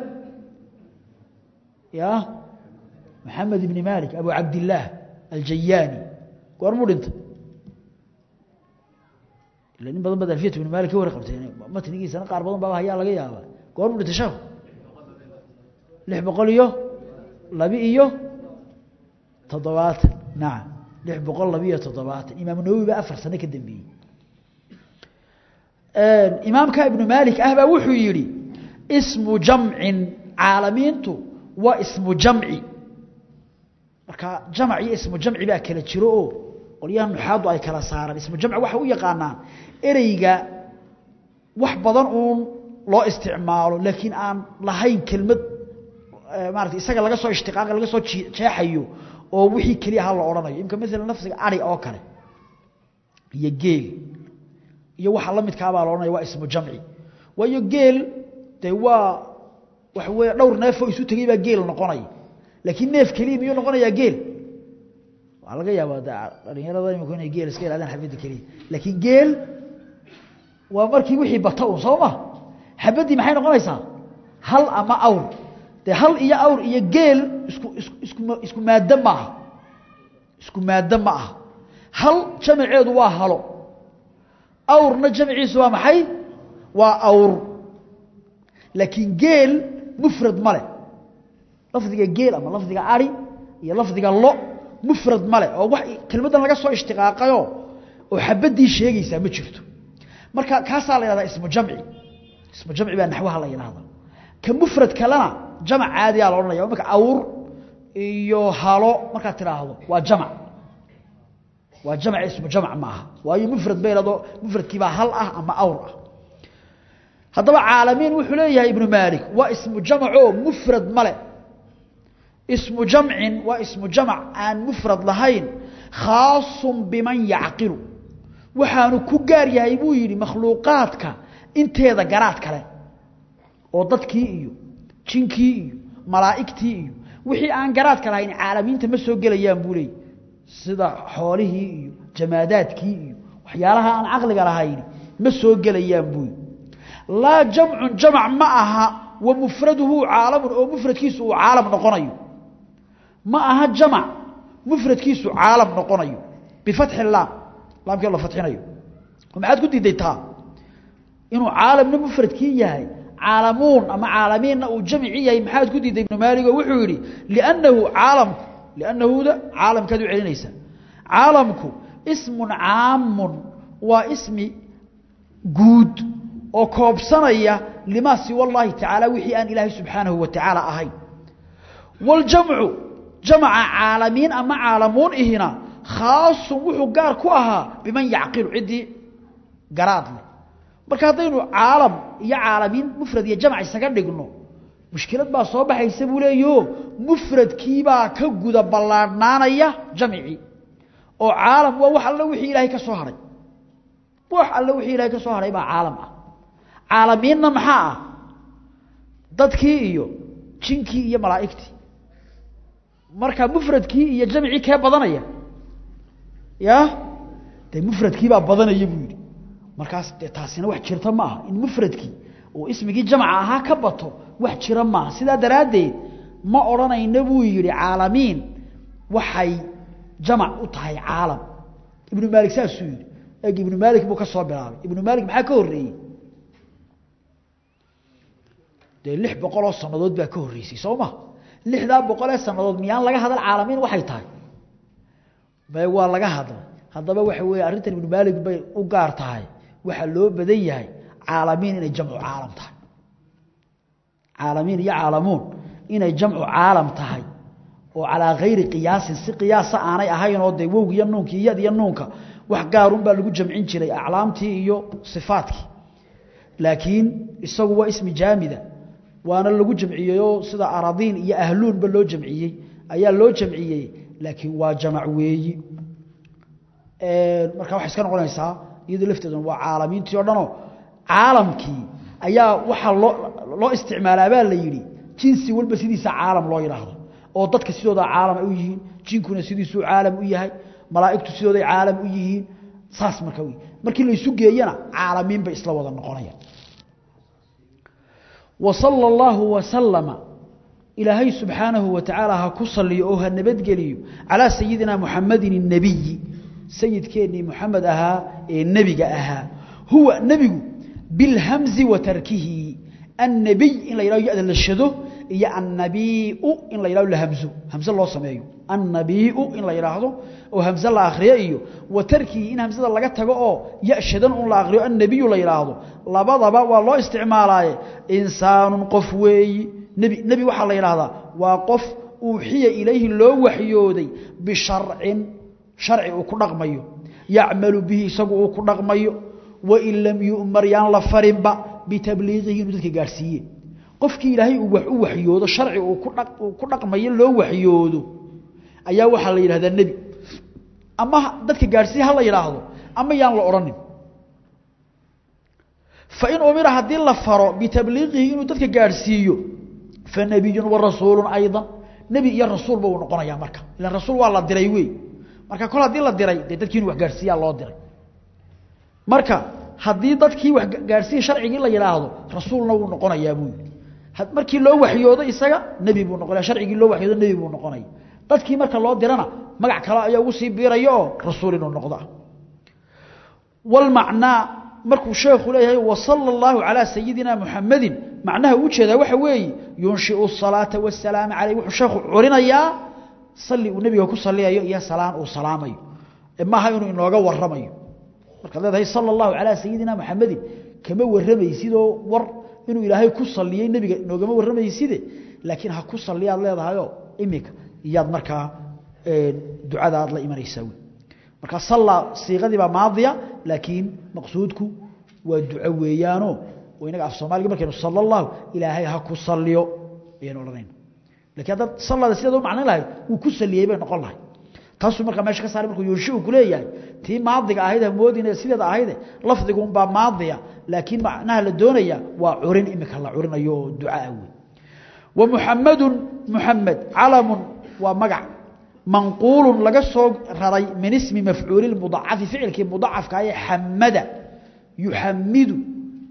[SPEAKER 1] ya maxamed ibni malik abu cabdillaah aljayaani goormuu dhintay ila nin badan baad alfiyat ibni malik ka war qabteen matnigiisana qaar badan baaba hayaa laga yaabaa goormuu dhintay sheekhu lix boqol iyo labi iyo toddobaatan nacam lix boqol labiiyo toddobaatan imaam nawowi baa afar sano ka dambeeyey imaamka ibnu maalik ah baa wuxuu yidhi ismu jamcin caalamiintu waa ismu jamci marka jamc iyo ismu jamci baa kala jiro oo qolyaha nuxaadu ay kala saaraan ismu jamci waxay u yaqaanaan ereyga wax badan uun loo isticmaalo laakiin aan lahayn kelmad maarata isaga laga soo ishtiqaaqa laga soo jeexayo oo wixii keliya ha la odhanayo imka maalan lafsiga ari oo kale iyo geel iyo waxa la midkaabaa la odhanaya waa ismu jamci waayo geel dee waa waxa weeye dhowr neefoo isu tegey baa geel noqonaya laakiin neef keliya miyuu noqonayaa geel waxaa laga yaabaa de dhalinyarada iminku inay geel iska ilaadaan xabadda keliya laakiin geel waa markii wixii bata un soo ma xabaddii maxay noqonaysaa hal ama awr dee hal iyo awr iyo geel isku isku isku maaddo ma aha isku maaddo ma aha hal jamaceedu waa halo awrna jamciisu waa maxay waa awr laakiin geel mufrad ma leh lafdiga geel ama lafdiga ari iyo lafdiga lo mufrad ma leh oo wax kelmaddan laga soo ishtiqaaqayo oo xabaddii sheegaysaa ma jirto marka kaasaa la yidhahdaa ismu jamci ismu jamci baa naxwaha la yidhahdaa ka mufrad kalena jamac caadiyaa la odhanaya marka awr iyo halo markaad tidhaahdo waa jamac waa jamc ismu jamc maaha waayo mufrad bay lahdo mufradkiibaa hal ah ama awr ah haddaba caalamiin wuxuu leeyahay ibnu maalik waa ismu jamcoo mufrad male ismu jamcin waa ismu jamc aan mufrad lahayn khaasun biman yacqilu waxaanu ku gaar yahay buu yidhi makhluuqaadka inteeda garaad kale oo dadkii iyo jinkii iyo malaa'igtii iyo wixii aan garaadka lahayn caalamiinta ma soo gelayaan buu leeyay sida xoolihii iyo jamaadaadkii iyo waxyaalaha aan caqliga lahayn ma soo gelayaan buu laa jamcun jamac ma aha wa mufraduhu caalamun oo mufradkiisu uu caalam noqonayo ma aha jamac mufradkiisu caalam noqonayo bifatxi laam laamkii la fatxinayo maxaad ku diiday taa inuu caalamna mufradkii yahay caalamuun ama caalamiinna uu jamci yahay maxaad ku diiday ibnu maaligo wuxuu yidhi liannahu caalamku liannahuda caalamkaad u celinaysaa caalamku ismun caamun waa ismi guud oo koobsanaya limaa siwa llahi tacaala wixii aan ilaahay subxaanahu wa tacaala ahayn waljamcu jamaca caalamiin ama caalamuun ihina khaasun wuxuu gaar ku ahaa biman yacqilu ciddii garaad leh marka haddaynu caalam iyo caalamiin mufrad iyo jamc isaga dhigno mushkilad baa soo baxaysa buu leeyaho mufradkiibaa ka guda ballaadhnaanaya jamcii oo caalam waa wax alle wixii ilaahay ka soo haray wax alle wixii ilahay ka soo haray baa caalam ah caalamiinna maxaa ah dadkii iyo jinkii iyo malaa'igtii marka mufradkii iyo jamcii kee badanaya ya dee mufradkiibaa badanaya buu yidhi markaas dee taasina wax jirta ma aha in mufradkii oo ismigii jamca ahaa ka bato wax jira maaha sidaa daraaddeed ma odhanayna buu yidhi caalamiin waxay jamac u tahay caalam ibnu maalik saasuu yidhi eg ibnu maalik buu ka soo bilaabay ibnu maalik maxaa ka horreeyey dee lix boqoloo sannadood baa ka horreysay soo ma lixdaa boqolee sannadood miyaan laga hadal caalamiin waxay tahay me waa laga hadlay haddaba waxa weeye arrintan ibnu maalik bay u gaar tahay waxaa loo badan yahay caalamiin inay jamcu caalam tahay caalamiin iyo caalamuun inay jamcu caalam tahay oo calaa hayri qiyaasin si qiyaasa aanay ahayn oo dee wowg iyo nuunkii iyad iyo nuunka wax gaarun baa lagu jamcin jiray aclaamtii iyo sifaadkii laakiin isagu waa ismi jaamida waana lagu jamciyeyoo sida aradiin iyo ahluunba loo jamciyey ayaa loo jamciyey laakiin waa jamac weeyi marka waxay iska noqonaysaa iyadoo lafteeduna waa caalamiintii o dhanoo caalamkii ayaa waxaa loo loo isticmaalaa baa la yidhi jinsi walba sidiisa caalam loo yidhaahdo oo dadka sidooda caalam ay u yihiin jinkuna sidiisuu caalam u yahay malaa'igtu sidooday caalam u yihiin saas marka wey markii la isu geeyana caalamiin bay isla wada noqonayaan wa sala allahu wasalama ilaahay subxaanahu wa tacaala ha ku saliyo oo ha nabadgeliyo calaa sayidina muxamadin الnabiyi sayidkeennii muxamed ahaa ee nebiga ahaa huwa nebigu bilhamzi wa tarkihi annabiy in la yidhahdo ya-da la shado iyo annabiiu in la yidhahdo la hamzo hamze loo sameeyo annabiiu in la yidhaahdo oo hamze la akhriyo iyo wa tarkihi in hamzada laga tago oo ya shadan un la akhriyo annabiyu la yidhaahdo labadaba waa loo isticmaalaaye insaanun qof weeyi nebi nebi waxaa la yidhaahdaa waa qof uuxiya ilayhi loo waxyooday bisharcin sharci uu ku dhaqmayo yacmalu bihi isagu uu ku dhaqmayo wain lam yu'mar yaan la farinba bitabliiqihi inuu dadka gaadhsiiye qofkii ilaahay uu wax u waxyoodo sharci uu ku dhaqmayo loo waxyoodo ayaa waxaa la yidhahdaa nebi ama dadka gaadhsiiye ha la yidhaahdo ama yaan la odhanin fain umira haddii la faro bitabliiqihi inuu dadka gaadhsiiyo fa nebiyun wa rasuulun aydan nebi iyo rasuulba uu noqonayaa marka ilan rasuul waa la diray wey marka kol haddii la diray dee dadkii inu wax gaadhsiiyaa loo diray marka haddii dadkii wax gaadhsiiya sharcigii la yidhaahdo rasuulna wuu noqonayaa buu yidhi markii loo waxyoodo isaga nebi buu noqonaya sharcigii loo waxyoodo nebi buu noqonaya dadkii marka loo dirana magac kale ayaa ugu sii biiraya oo rasuul inuu noqdo walmacnaa markuu sheekhu leeyahay wasala allahu calaa sayidina muxamadin macnaha u jeedaa waxa weeye yunshiu asalaata wasalaama caleyh wuxuu sheekhu curinayaa salli uu nebiga ku saliyayo iyo salaan uu salaamayo maaha inuu inooga waramayo markaad leedahay sala allahu calaa sayidina muxamadin kama warramaysidoo war inuu ilaahay ku saliyey nebiga inoogama warramayside laakiin ha ku saliyaad leedahayoo iminka iyaad markaa ducada aad la imanaysaa wey marka salla siiqadii baa maadiya laakiin maqsuudku waa duco weeyaanoo inaga af soomaaliga markaynu sala allahu ilaahay ha ku saliyo ayaynu odhanayna lakin haddaad sallada sideeda u macnayn lahayd wuu ku saliyey bay noqon lahay taasuu markaa meesha ka saaray markuu yunshiu ku leeyahay tii maadiga ahayd ha moodine sideeda ahayde lafdiguunbaa maadiya laakiin macnaha la doonaya waa curin imika la curinayo oo ducaa wey wa muxamadun muxamed calamun waa magac manquulun laga soo raray min ismi mafcuuli mudacafi ficilkii mudacafka ee xamada yuxamidu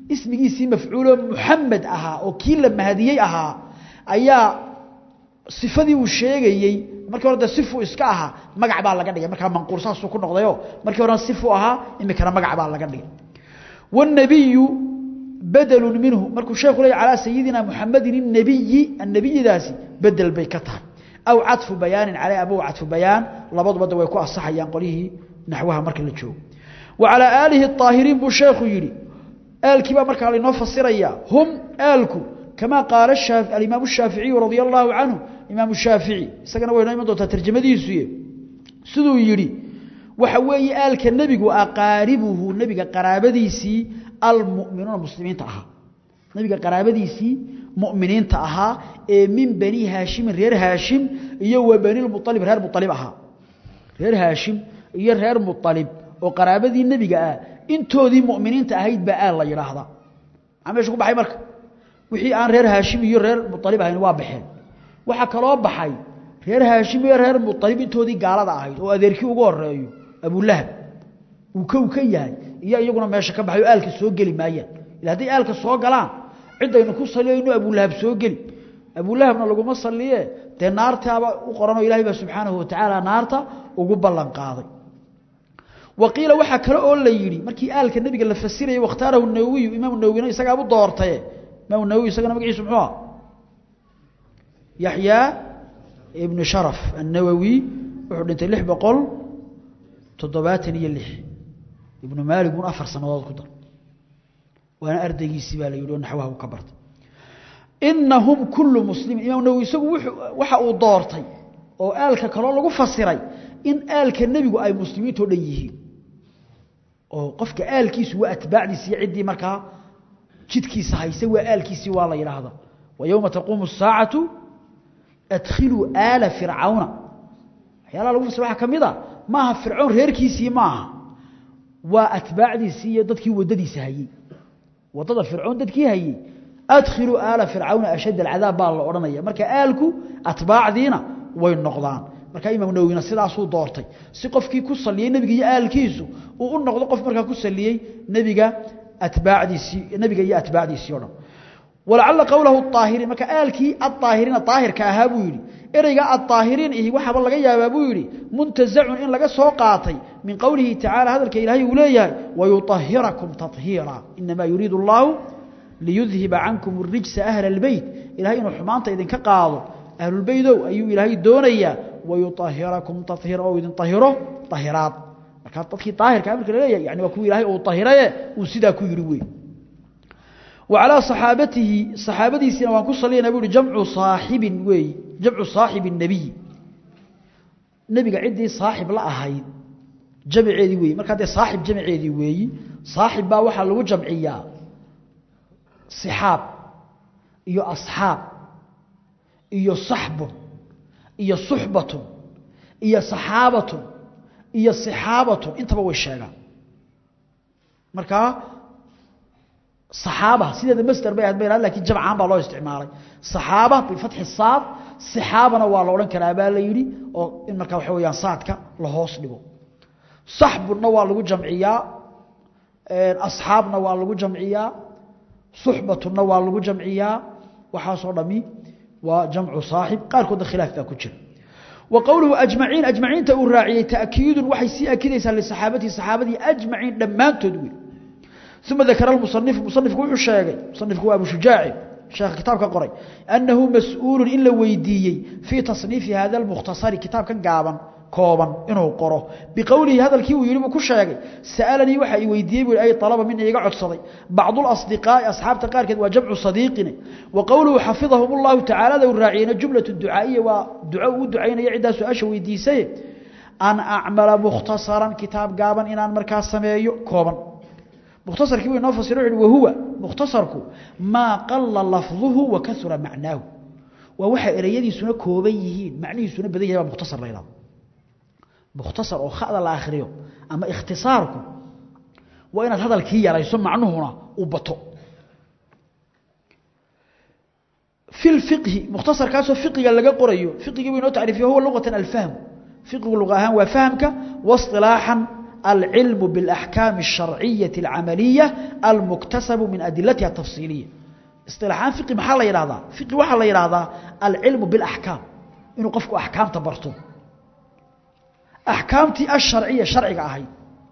[SPEAKER 1] ismigiisii mafcuuloo muxamed ahaa oo kii la mahadiyey ahaa ayaa sifadii uu sheegayey markii hore de sifu iska ahaa magac baa laga dhigay markaa manquul saasuu ku noqdayo markii horena sifu ahaa imikana magac baa laga dhigay wاnabiyu badlu minhu markuu sheeku leey calaa sayidina muxamedin الnabiyi annabiyidaasi bedel bay ka tahay aw caطfu bayaanin caleyh ama caطfu bayaan labaduba da way ku asaxayaan qolyihii naxwaha marka la joogo wa calaa aalihi الطaahiriin buu sheekhu yidhi aalkii baa markaa lainoo fasiraya hum aalku kamaa qaala alimaam الshaaficiyu radia allahu canhu imaam shaafici isagana way noo iman doontaa tarjamadiisuy siduu yidhi waxa weeye aalka nebigu aqaaribuhu nebiga qaraabadiisii almu'minuuna muslimiinta ahaa nebiga qaraabadiisii mu'miniinta ahaa ee min bani haashimin reer haashim iyo wa bani lmualib reer mualib ahaa reer haashim iyo reer mualib oo qaraabadii nebiga ah intoodii mu'miniinta ahayd baa aal la yidhaahdaa maxaa meesha ku baxay marka wixii aan reer haashim iyo reer mualib ahayn waa baxeen waxaa kaloo baxay reer haashim iyo reer mualib intoodii gaalada ahayd oo adeerkii ugu horeeyo abulahab uu kow ka yahay iyo iyaguna meesha ka baxay oo aalka soo geli maayaan ila hadday aalka soo galaan ciddaynu ku saliyayno abulahab soo geli abulahabna laguma saliye dee naartaaba u qoranoo ilahay baa subxaanahu watacaala naarta ugu ballan qaaday wa qiila waxaa kale oo la yidhi markii aalka nebiga la fasirayay wakhtaarahu nawowiyu imaamu nawowina isagaabu doortaye imaamu nawowi isagana magaciisu muxuu ah yaxyaa ibnu sharaf annawowi wuxuu dhintay lix boqol toddobaatan iyo lix ibnu maalik un afar sannadood ku dar waana ardaygiisii baa la yidhi oo naxwaha uu ka bartay inahum kullu muslimin imaam nawowi isagu waxa uu doortay oo aalka kaloo lagu fasiray in aalka nebigu ay muslimiintao dhan yihiin oo qofka aalkiisu waa atbaacdiisi iyo ciddii markaa jidkiisa hayse waa aalkiisii waa la yidhaahda wa yowma taquumu الsaacatu adkhiluu aala fircawna waxyaalaha lagu fasira waxaa ka mid a maaha fircoon reerkiisii maaha waa atbaacdiisii iyo dadkii waddadiisa hayey waddada fircoon dadkii hayey adkhiluu aala fircawna ashadd alcadaab baa la odhanaya marka aalku atbaacdiina way noqdaan markaa imaam nawowina sidaasuu doortay si qofkii ku saliyey nebiga iyo aalkiisu uu u noqdo qof markaa ku saliyey nebiga atbaacdiisii nebiga iyo atbaacdiisii o dhan walacala qowlahu aahiriin marka aalkii aaahiriina aahirka ahaa buu yidhi ereyga aaahiriin ihi waxaaba laga yaabaa buu yidhi muntazacun in laga soo qaatay min qowlihi tacala hadalka ilaahay uu leeyahay wayuahirakum tahiira inamaa yuriidu allaahu liyudhiba cankum اrijsa ahla اlbeyt ilahay inuu xumaanta idinka qaado ahlulbeydow ayuu ilaahay doonayaa wayuahirakum tahiira oo idin ahiro ahiraad markaa dadkii aahirka marka laleeyahay yani waa kuwi ilahay uu ahiraye uu sidaa ku yidhi wey وعلى صحاaبته صحاaبadiisina waan ku saلyna bu hi جمع صاaحibi weeyi جمcu صاaحiب النبي nebiga ciddii صaaxib la ahayd jamceedii weeyi markaa dee صaaxib jamceedii weeyi صaaxib baa waxaa lagu jamciyaa صxaab iyo أصxaab iyo صaxbun iyo صuxbatun iyo صaxaabatun iyo صxaabatun intaba way sheegaan markaa صaxaaba sideeda masder bay ahayd ba lakin jamcaan baa loo isticmaalay صaxaaba bifatxi saad صaxaabana waa la odhan karaa baa la yidhi oo in markaa waxa weyaan saadka la hoos dhigo صaxbunna waa lagu jamciyaa asxaabna waa lagu jamciyaa suxbatunna waa lagu jamciyaa waxaasoo dhami waa jamcu صaaxib qaarkoodna khilaaf baa ku jira wa qowluhu ajmaciin ajmaciinta uu raaciyey ta'kiidun waxay sii akidaysaa lisaxaabatihi saxaabadii ajmaciin dhammaantood wey ثم ذكر المصنف مصنف wuxuu sheegay مصنفku waa Abu Shujaaci sheekh kitaabka qoray annahu mas'uul in la weydiiyay fi tasnif hada al-mukhtasar kitaabkan gaaban kooban inuu qoro biqowlihi hadalkii uu yiri ku sheegay saalani waxa ay weydiiyay ay talaba min iyaga codsaday bacd al-asdiqaa asxaabta qaarkeed waa jamcu sadiiqina wa qowluhu xafidahum Allah ta'ala daw raaciyna jumlatu ducaa'iyya wa ducaa uu ducaynaya cida su'aasha weydiisay an a'mala mukhtasaran kitaab gaaban inaan markaa sameeyo kooban مختصركي وين فسر وهو مختصرك ما قل لفظه وكثر معناه ووحى إريديسuna kooban yihiin macnihiisuna badan yahay mukhtasar la yiraahdo mukhtasar oo khada la akhriyo ama ikhtisaarku waa inaad hadalkii yarayso macnuhuna u bato في الفقه مختصر كاسو فقه laga qorayo fiqiga weyn oo taariifiyo huwa luqatan alfahm fiqigu luqahan waa fahamka wastilaahan العلم بالأحكام الشرعية العملية المكتسب من أدلتها التفصيلية اصطلاحان فقه محل يرادا فقه وحل يرادا العلم بالأحكام إنه قفك أحكام تبرتو أحكامتي الشرعية شرعية أهي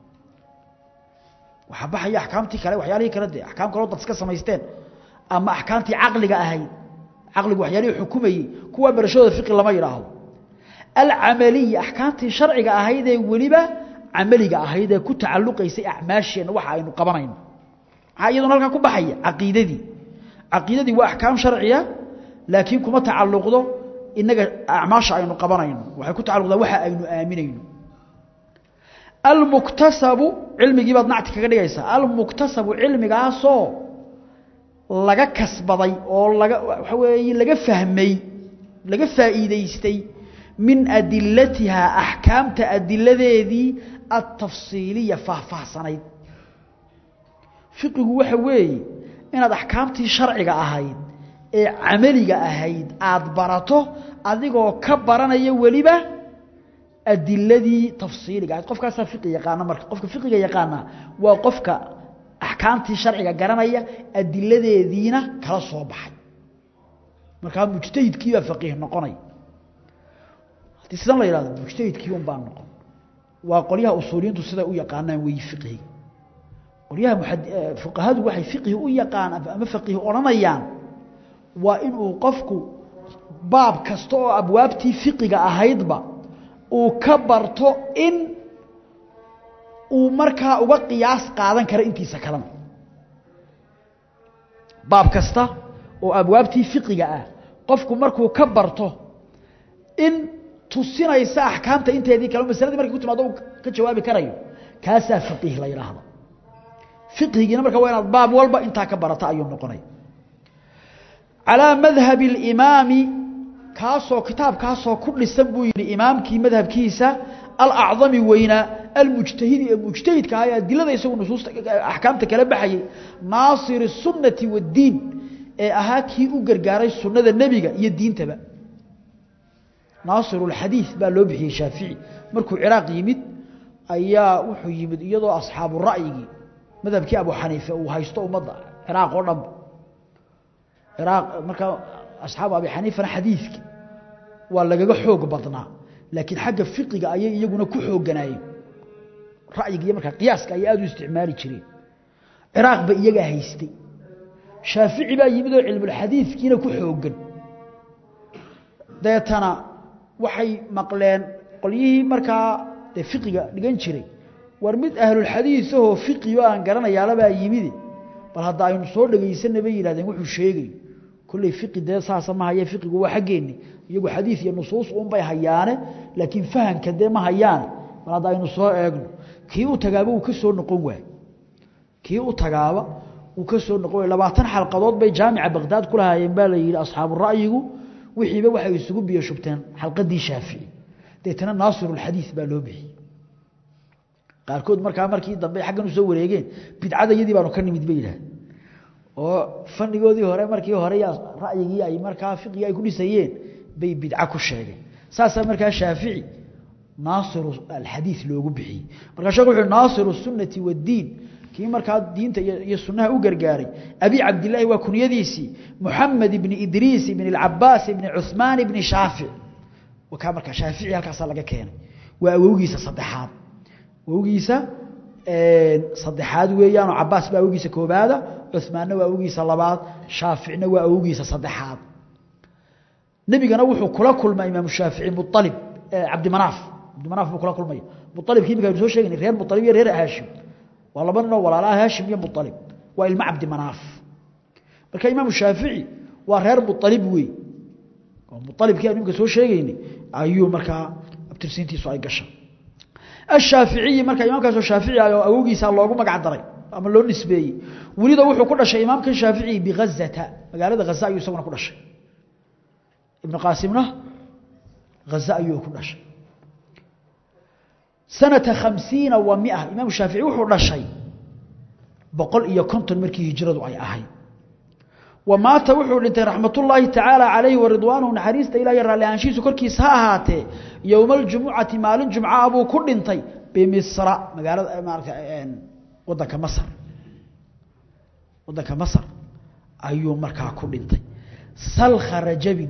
[SPEAKER 1] وحبها هي أحكامتي كلا وحيالي كلا دي أحكام كلا وضع تسكى سميستين أما أحكامتي عقلك أهي عقلك وحيالي حكومي كوا برشود الفقه لما يراهو العملية أحكامتي شرعية أهي دي ولبا عملية أهي دي كنت تعلقيسي أعماشي وحا إنه قبنين أيضا هلكا كبحية عقيدة دي caqiidadii waa axkaam sharciya laakiin kuma tacalluqdo inaga acmaasha aynu qabanayno waxay ku tacalluqdaa waxa aynu aaminayno almuktasabu cilmigii baad nacti kaga dhigaysaa almuktasabu cilmigaasoo laga kasbaday oo laga waxa weeye laga fahmay laga faa'iidaystay min adilatihaa axkaamta adiladeedii altafsiiliya faahfaahsanayd fiqigu waxa weeye inaad axkaamtii sharciga ahayd ee camaliga ahayd aad barato adigoo ka baranaya weliba adiladii tafsiiliga ahayd qofkaasaa fiqi yaqaana marka qofka fiqiga yaqaana waa qofka axkaamtii sharciga garanaya adiladeediina kala soo baxay markaa mujtahidkiibaa faqiih noqonaya haddii sidan la yidhahdo mujtahidkii un baa noqon waa qolyaha usuuliyiintu siday u yaqaanaan weyi fiqihiga qolyaha fuqahadu waxay fiqhi u yaqaan ama faqiih odhanayaan waa inuu qofku baab kasta oo abwaabtii fiqiga ahaydba uu ka barto in uu markaa uga qiyaas qaadan karo intiisa kalena baab kasta oo abwaabtii fiqiga ah qofku markuu ka barto in tusinaysa axkaamta inteedii kale masaladii markay ku timaado uu ka jawaabi karayo kaasaa faqiih la yidhaahdo fiqhigiina marka waa inaad baab walba intaa ka barata ayuu noqonay calaa madhabi alimaami kaasoo kitaabkaasoo ku dhisan buu yidhi imaamkii madhabkiisa alacdami weynaa almujtahidi ee mujtahidka ah ee adilada isagu nusuusta axkaamta kala baxayay naasiri sunnati waddiin ee ahaa kii u gargaaray sunnada nebiga iyo diintaba naasiru lxadiid baa loo bixiyey shaafici markuu ciraaq yimid ayaa wuxuu yimid iyadoo asxaabu ra'yigii madhabkii abu xaniife uu haysto ummadda ciraaq oo dhanba ciraaq markaa asxaabu abi xaniifana xadiidka waa lagaga xoog badnaa laakiin xagga fiqiga ayay iyaguna ku xoogganaayeen ra'yiga iyo markaa qiyaaska ayay aada u isticmaali jireen ciraaq ba iyagaa haystay shaafici baa yimid oo cilmulxadiidkiina ku xooggan deetana waxay maqleen qolyihii markaa dee fiqiga dhigan jiray war mid ahlulxadiiahoo fiqiyo aan garanayaalabaa yimide bal hadda aynu soo dhegaysanna bay yidhahdeen wuxuu sheegayo kolley fiqi dee saasa ma haye fiqigu waa xaggeenni iyagu xadiid iyo nusuus unbay hayaane laakiin fahamka dee ma hayaane bal hadda aynu soo eegno kii u tagaaba uu ka soo noqon waaye kii u tagaaba uu ka soo noqon waay labaatan xalqadood bay jaamica baqhdaad ku lahaayeen baa la yidhi asxaabu ra'yigu wixiiba waxay isugu biyo shubteen xalqadii shaafici deetana naasirulxadiid baa loo bixiyey qaarkood markaa markii dambe xaggan usoo wareegeen bidcada iyadii baanu ka nimid bay yidhaah oo fanigoodii hore markii hore ra'yigii ay markaa fiqigii ay ku dhisayeen bay bidco ku sheegeen saasaa markaa shaafici naasiru alxadiid loogu bixiyey markaa sheekh wuxuu naasiru sunnati waddiin kii markaa diinta iyo sunnaha u gargaaray abi cabdillaahi waa kunyadiisii muxamed ibni idriis ibni alcabaas ibni cuhmaan ibni shaafic wakaa markaa shaafici halkaasaa laga keenay waa awowgiisa saddexaad awowgiisa saddexaad weeyaanoo cabaas baa awowgiisa koobaada cuhmaanna waa awowgiisa labaad shaaficna waa awowgiisa saddexaad nebigana wuxuu kula kulmay imaamu shaafici mualib cabdimanaaf cabdimanaaf buu kula kulmaya mualibkii imika aynu soo sheegayna reer mualib iyo reer haashim waa laba ninoo walaalaha haashim iyo mualib waa ilmo cabdimanaaf marka imaamu shaafici waa reer mualib wey mualibkii aynu imika soo sheegaynay ayuu markaa abtirsiintiisu ay gashay ashaaficiyi marka imaamkaasoo shaafici ah oo awowgiisa loogu magac daray ama loo nisbeeyey welida wuxuu ku dhashay imaamkan shaafici bighazata magaalada haza ayuu isaguna ku dhashay ibnu qaasimna haza ayuu ku dhashay sanata khamsiina wa mia imaamu shaafici wuxuu dhashay boqol iyo konton markii hijradu ay ahayd wa maata wuxuu dhintay raxmatullaahi tacaala calayhi waridwaanuhu naxariista ilahiy raalli ahaanshihiisu korkiisa ha ahaatee yowma aljumucati maalin jumca buu ku dhintay bimisra magaalada maarata wadanka masr wadanka masr ayuu markaa ku dhintay salkha rajabin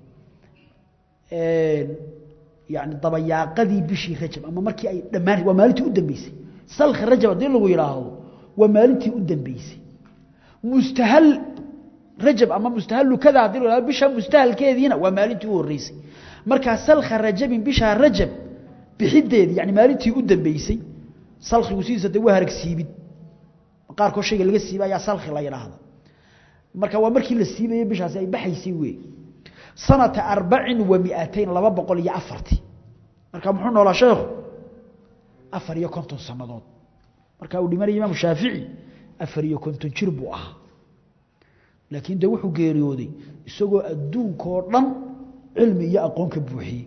[SPEAKER 1] yani dabayaaqadii bishii rajab ama markii ay dhammaan waa maalintii u dambeysay salkha rajab haddii lagu yidhaahdo waa maalintii u dambeysay mustahal rajab ama mustahalu kada haddii la yihahdo bisha mustahalkeediina waa maalintii u horreysay markaa salkha rajabin bishaa rajab bixideedii yani maalintii u dambeysay salkhigu sidiisa dee waa harag siibid qaarkood shayga laga siiba ayaa salkhi la yidhaahda marka waa markii la siibayey bishaasi ay baxaysay wey sanata arbacin wa miateyn laba boqol iyo afartii marka muxuu noolaa sheekhu afar iyo konton sanadood marka uu dhimanaya imaamu shaafici afar iyo konton jir buu ahaa laakiin de wuxuu geeriyooday isagoo adduunkoo dhan cilmi iyo aqoon ka buuxiyey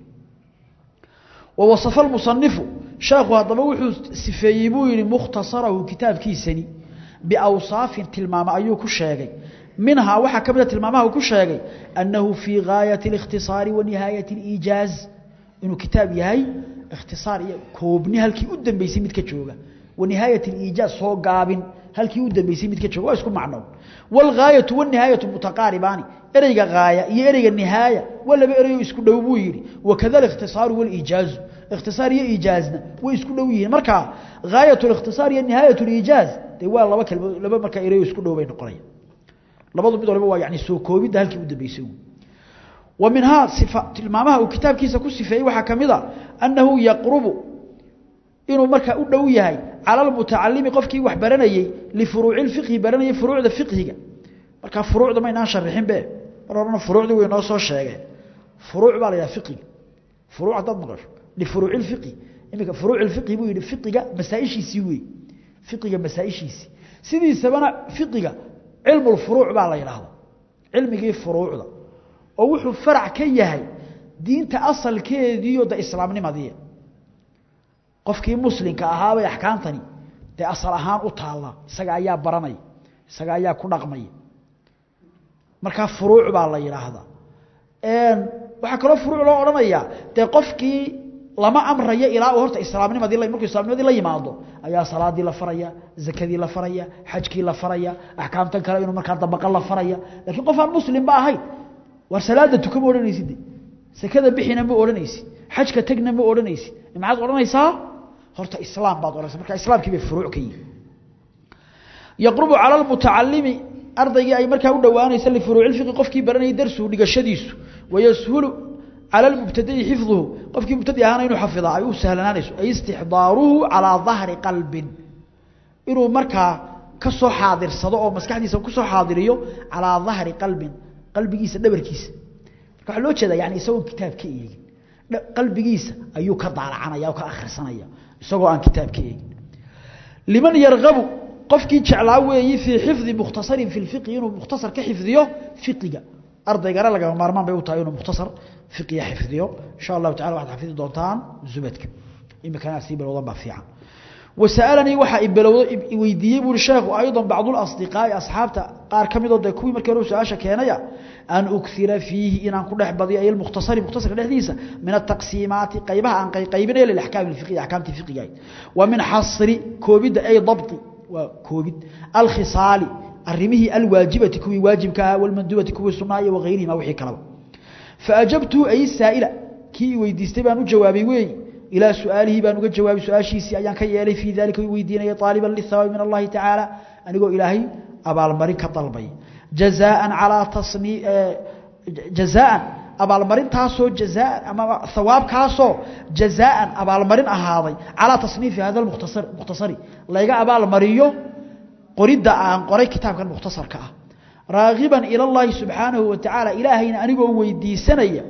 [SPEAKER 1] wa wasafa almusanifu sheekhu haddaba wuxuu sifeeyey buu yihi mukhtasarahu kitaabkiisani biawsaafin tilmaamo ayuu ku sheegay minhaa waxaa ka mida tilmaamaha uu ku sheegay annahu fii gaayati اlikhtisaari wa nihaayati اliijaaz inuu kitaab yahay ikhtisaar iyo koobni halkii u dambeysay mid ka jooga wa nihaayat اliijaaz soo gaabin halkii u dambeysay mid ka jooga waa isku macnow wاlgaayatu wاnihaayatu mutaqaaribaani ereyga gaaya iyo ereyga nihaaya waa laba ereyo isku dhow buu yihi wakada اlikhtisaaru wاliijaazu ikhtisaar iyo iijaazna way isku dhow yihiin marka gaayat اlikhtisaar iyo nihaayat اliijaaz dee waa laba kelmo laba markaa ereyo isku dhow bay noqonaya labadu mid waliba waa yani soo koobidda halkii u dambeysay wa minhaa tilmaamaha uu kitaabkiisa ku sifeeyey waxaa ka mid a annahu yaqrubu inuu markaa u dhow yahay cala almutacalimi qofkii wax baranayey lifuruuci lfiqhi baranayay furuucda fiqhiga markaa furuucda maynaan sharixin be mar horena furuucdii way noo soo sheegeen furuuc baa la yidhaha fiqiga furuuc haddaad maqasho lifuruuci lfiqhi iminka furuuc lfiqhi buu yidhi fiqiga masaaishiisii wey fiqiga masaaishiisii sidiisabana fiqiga cilmu lfuruuc baa la yidhaahda cilmigii furuucda oo wuxuu farac ka yahay diinta asalkeediiyo de islaamnimadii qofkii muslimka ahaabay axkaamtani dee asal ahaan u taalla isaga ayaa baranaya isaga ayaa ku dhaqmaya markaa furuuc baa la yidhaahdaa waxaa kaloo furuuc loo odhanayaa dee qofkii lama amrayo ilaa uu horta islaamnimadii markuu islaamnimadii la yimaado ayaa salaadii la faraya zakadii la faraya xajkii la faraya axkaamtan kale inuu markaa dabaqa la faraya lakiin qof aan muslim ba ahayn war salaada tuka ma odhanaysid sakada bixina ma odhanaysid xajka tegna ma odhanaysid maxaad odhanaysaa horta islaam baad odhanaysa marka islaamkii bay furuuc ka yihin yaqrubu cala almutacalimi ardaygii ay markaa u dhowaanaysa lifuruuci lfiqi qofkii baranayay darsuu dhigashadiisu wayashulu على المبتدئ حفظه قفك مبتدئ أنا إنه حفظه أي سهلانانيس أي استحضاره على ظهر قلب إنه مركا كسو حاضر صدقه مسكحديسا كسو حاضريو على ظهر قلب قلبيسا دبركيسا marka loo jeeda yani isagoo kitaab ka eegin qalbigiisa ayuu ka daalacanaya oo ka akhrisanaya isagoo aan kitaab ka eegin liman yarghabu qofkii jeclaa weeyi fi xifdi mukhtasarin fi lfiqhi inuu mukhtasar ka xifdiyo fiqiga ardaygana lagama maarmaan bay u tahay inuu mukhtasar fiqiya xifdiyo insha allahu tacala waxaad xafidi doontaan zubadka imikana sii bilowdan baa fiican wasa'alanii waxaa ibilowda weydiiyey buuri sheekhu aydan bacdu lasdiqaa'i asxaabta qaar ka midoo dee kuwii markii hore su-aasha keenaya an ukhira fiihi inaan ku dhex badiyo ay mukhtasari mukhtasarka dhexdiisa min ataqsiimaati qaybaha aan qayqaybinayo lilaxkaami alfiqhiya axkaamtii fiqiga wa min xasri koobidda ay dabti waa koobid alkhisaali arimihii alwaajibati kuwii waajibka ahaa walmandubati kuwii sunnaha iyo wahayrihima wixii kalaba faajabtuhu ay saa'ila kii weydiistay baan u jawaabay weey ilaa su'aalihi baan uga jawaabay su-aashiisii ayaan ka yeelay fii dalika weydiinaya aaliban lihawaabi min allahi tacaala anigoo ilaahay abaalmarin ka dalbay jazaan alaa tasni jazaan abaalmarintaasoo jazaan ama hawaabkaasoo jazaan abaalmarin ahaaday calaa tasniifi hada mukhtasar mukhtasari layga abaalmariyo qoridda aan qoray kitaabkan mukhtasarka ah raagiban ila اllahi subxaanahu wa tacaala ilaahayna anigoo weydiisanaya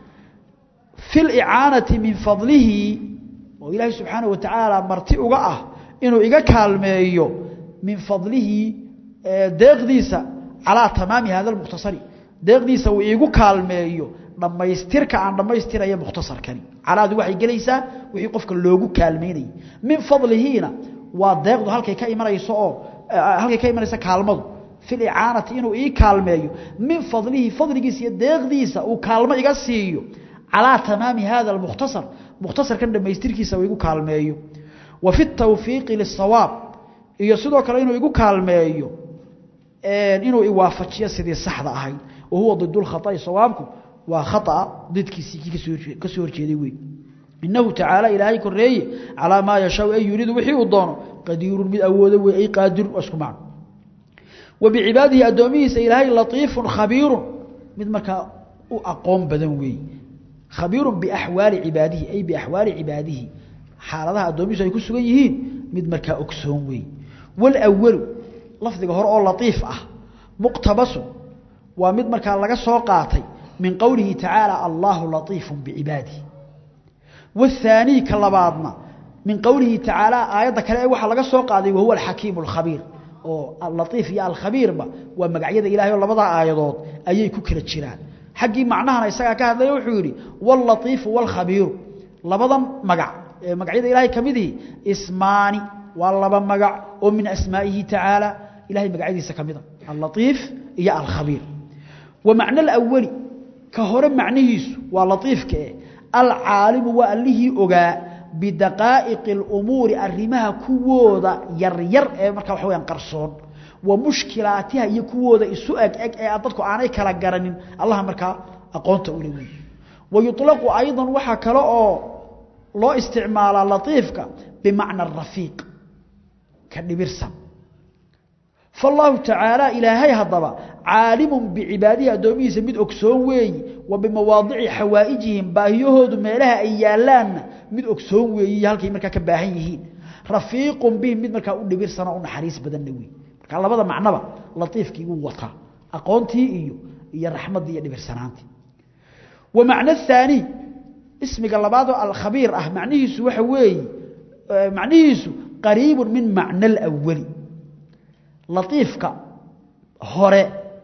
[SPEAKER 1] fi licaanati min fadlihi oo ilaahay subxaanahu wa tacaala marti uga ah inuu iga kaalmeeyo min fadlihi deeqdiisa calaa tamaami hada mukhtasari deeqdiisa uu iigu kaalmeeyo dhammaystirka aan dhammaystiraya mukhtasarkani calaadu waxay gelaysaa wixii qofka loogu kaalmeynayay min fadlihiina waa deeqdu halkay ka imanayso oo halkay ka imanaysa kaalmadu fi licaanati inuu ii kaalmeeyo min fadlihi fadligiisa iyo deeqdiisa uu kaalmo iga siiyo calaa tamaami hada almukhtasar mukhtasarkan dhammaystirkiisa uu igu kaalmeeyo wa fi tawfiiqi lisawaab iyo sidoo kale inuu igu kaalmeeyo inuu iwaafajiyo sidii saxda ahayd wa huwa ضد الkhaطأi sawaabku waa khaطأa didkiisii kii kasoo horjeeday wey inahu tacaala ilaahay koreeye calaa maa yashaau ay yuriidu wixii uu doono qadiirun mid awoodo wey ay qaadirun waa isku macno wa bicibaadihi addoomihiisa ilaahay latiifun khabiirun mid markaa u aqoon badan weeye khabiirun biaxwaali cibaadihi ay biaxwaali cibaadihi xaaladaha addoomihiisu ay ku sugan yihiin mid markaa ogsoon weeye walawalu lafdiga hore oo latiif ah muqtabasun waa mid markaa laga soo qaatay min qowlihi tacaala allahu latiifun bicibaadihi والثاني كلبادنا من قوله تعالى آيات كلا waxa laga soo qaaday وهو الحكيم الخبير oo اللطيف يا الخبير ba waa magacyada Ilaahay oo labada aayadood ayay ku kala jiraan xaqi macnaha isaga ka hadlay wuxuu yiri واللطيف والخبير labadan magac magacyada Ilaahay kamidii ismaani waa laba magac oo min asmaa'ihi ta'ala Ilaahay magacyadiisa kamida اللطيف iyo الخبير ومعنى الأول كهور معنيhiisu waa لطيفka العالم والله اوغا بدقائق الامور ارمها كوودا يرير ee marka wax weeyaan qarsoon wa mushkilaatiha iyo kuwooda isu eg eg ee dadku aanay kala garanin Allah marka aqoonta u leeyahay wayutlaqu aydan waxa kale oo loo isticmaala latiifka bimaana rafiiq ka dhibirsan فالله تعالى إلهي هضبا عالم بعباده أدوميس مد أكسون وي وبمواضع حوائجهم باهيهود ميلها أيالان مد أكسون وي هالكي مركا كباهيهين رفيق بهم مد مركا أولي بيرسنا ونحريس بدن نوي مركا الله بدا معنبا لطيف كي وطا أقونتي إيو إيا الرحمة دي بيرسنانتي ومعنى الثاني اسمك الله بعض الخبير أه معنيه سوح وي معنيه قريب من معنى الأولي latiifka hore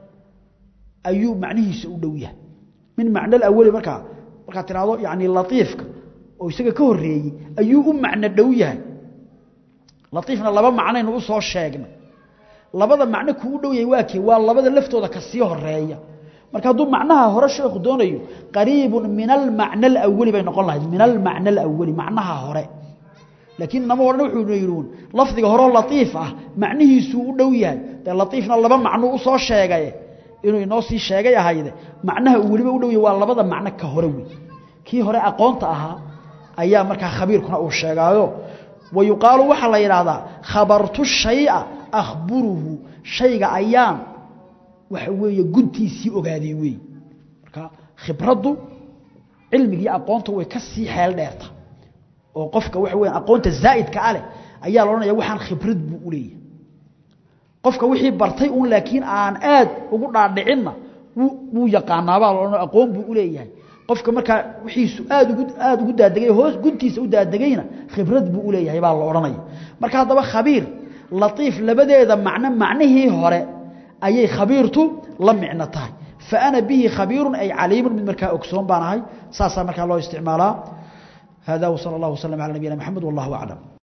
[SPEAKER 1] ayuu macnihiisa u dhow yahay min macno alawali markaa markaa tiraahdo yani latiifka oo isaga ka horeeyey ayuu u macno dhow yahay latiifna laba macnaynu u soo sheegnay labada macno kuu dhow yahay waa kee waa labada laftooda ka sii horeeya marka hadduu macnaha hore sheekhu doonayo qariibun min almacno alawali bay noqon lahayd min almacno alawali macnaha hore laakiin nama odhan wuxuu yidhi lafdiga hore latiif ah macnihiisu u dhow yahay dee latiifna laba macno u soo sheegay inuu inoo sii sheegay ahayde macnaha uu weliba u dhow yahay waa labada macno ka hore wey kii hore aqoonta ahaa ayaa markaa khabiirkuna uu sheegaayo wa yuqaalu waxaa la yidhaahdaa khabartu shay'a akhburuhu shayga ayaan waxa weeye guntiisii ogaaday wey marka khibraddu cilmigii aqoonta way ka sii xeel dheerta oo qofka waxa weeyaan aqoonta zaa'idka ah leh ayaa la oranayaa waxaan khibrad buu u leeyahay qofka wixii bartay uun laakiin aan aad ugu dhaadhicinna wuu yaqaanaabaa la odhanaya aqoon buu u leeyahay qofka markaa wixiisu aad ugu aad ugu daadegay hoos guntiisa u daadegayna khibrad buu u leeyahay baa la odhanaya marka haddaba khabiir latiif labadeeda macno macnihii hore ayay khabiirtu la micno tahay fa ana bihi khabiirun ay caliimun mid markaa ogsoon baan ahay saasaa markaa loo isticmaalaa هذا وصلى الله وسلم على نبينا محمد والله أعلم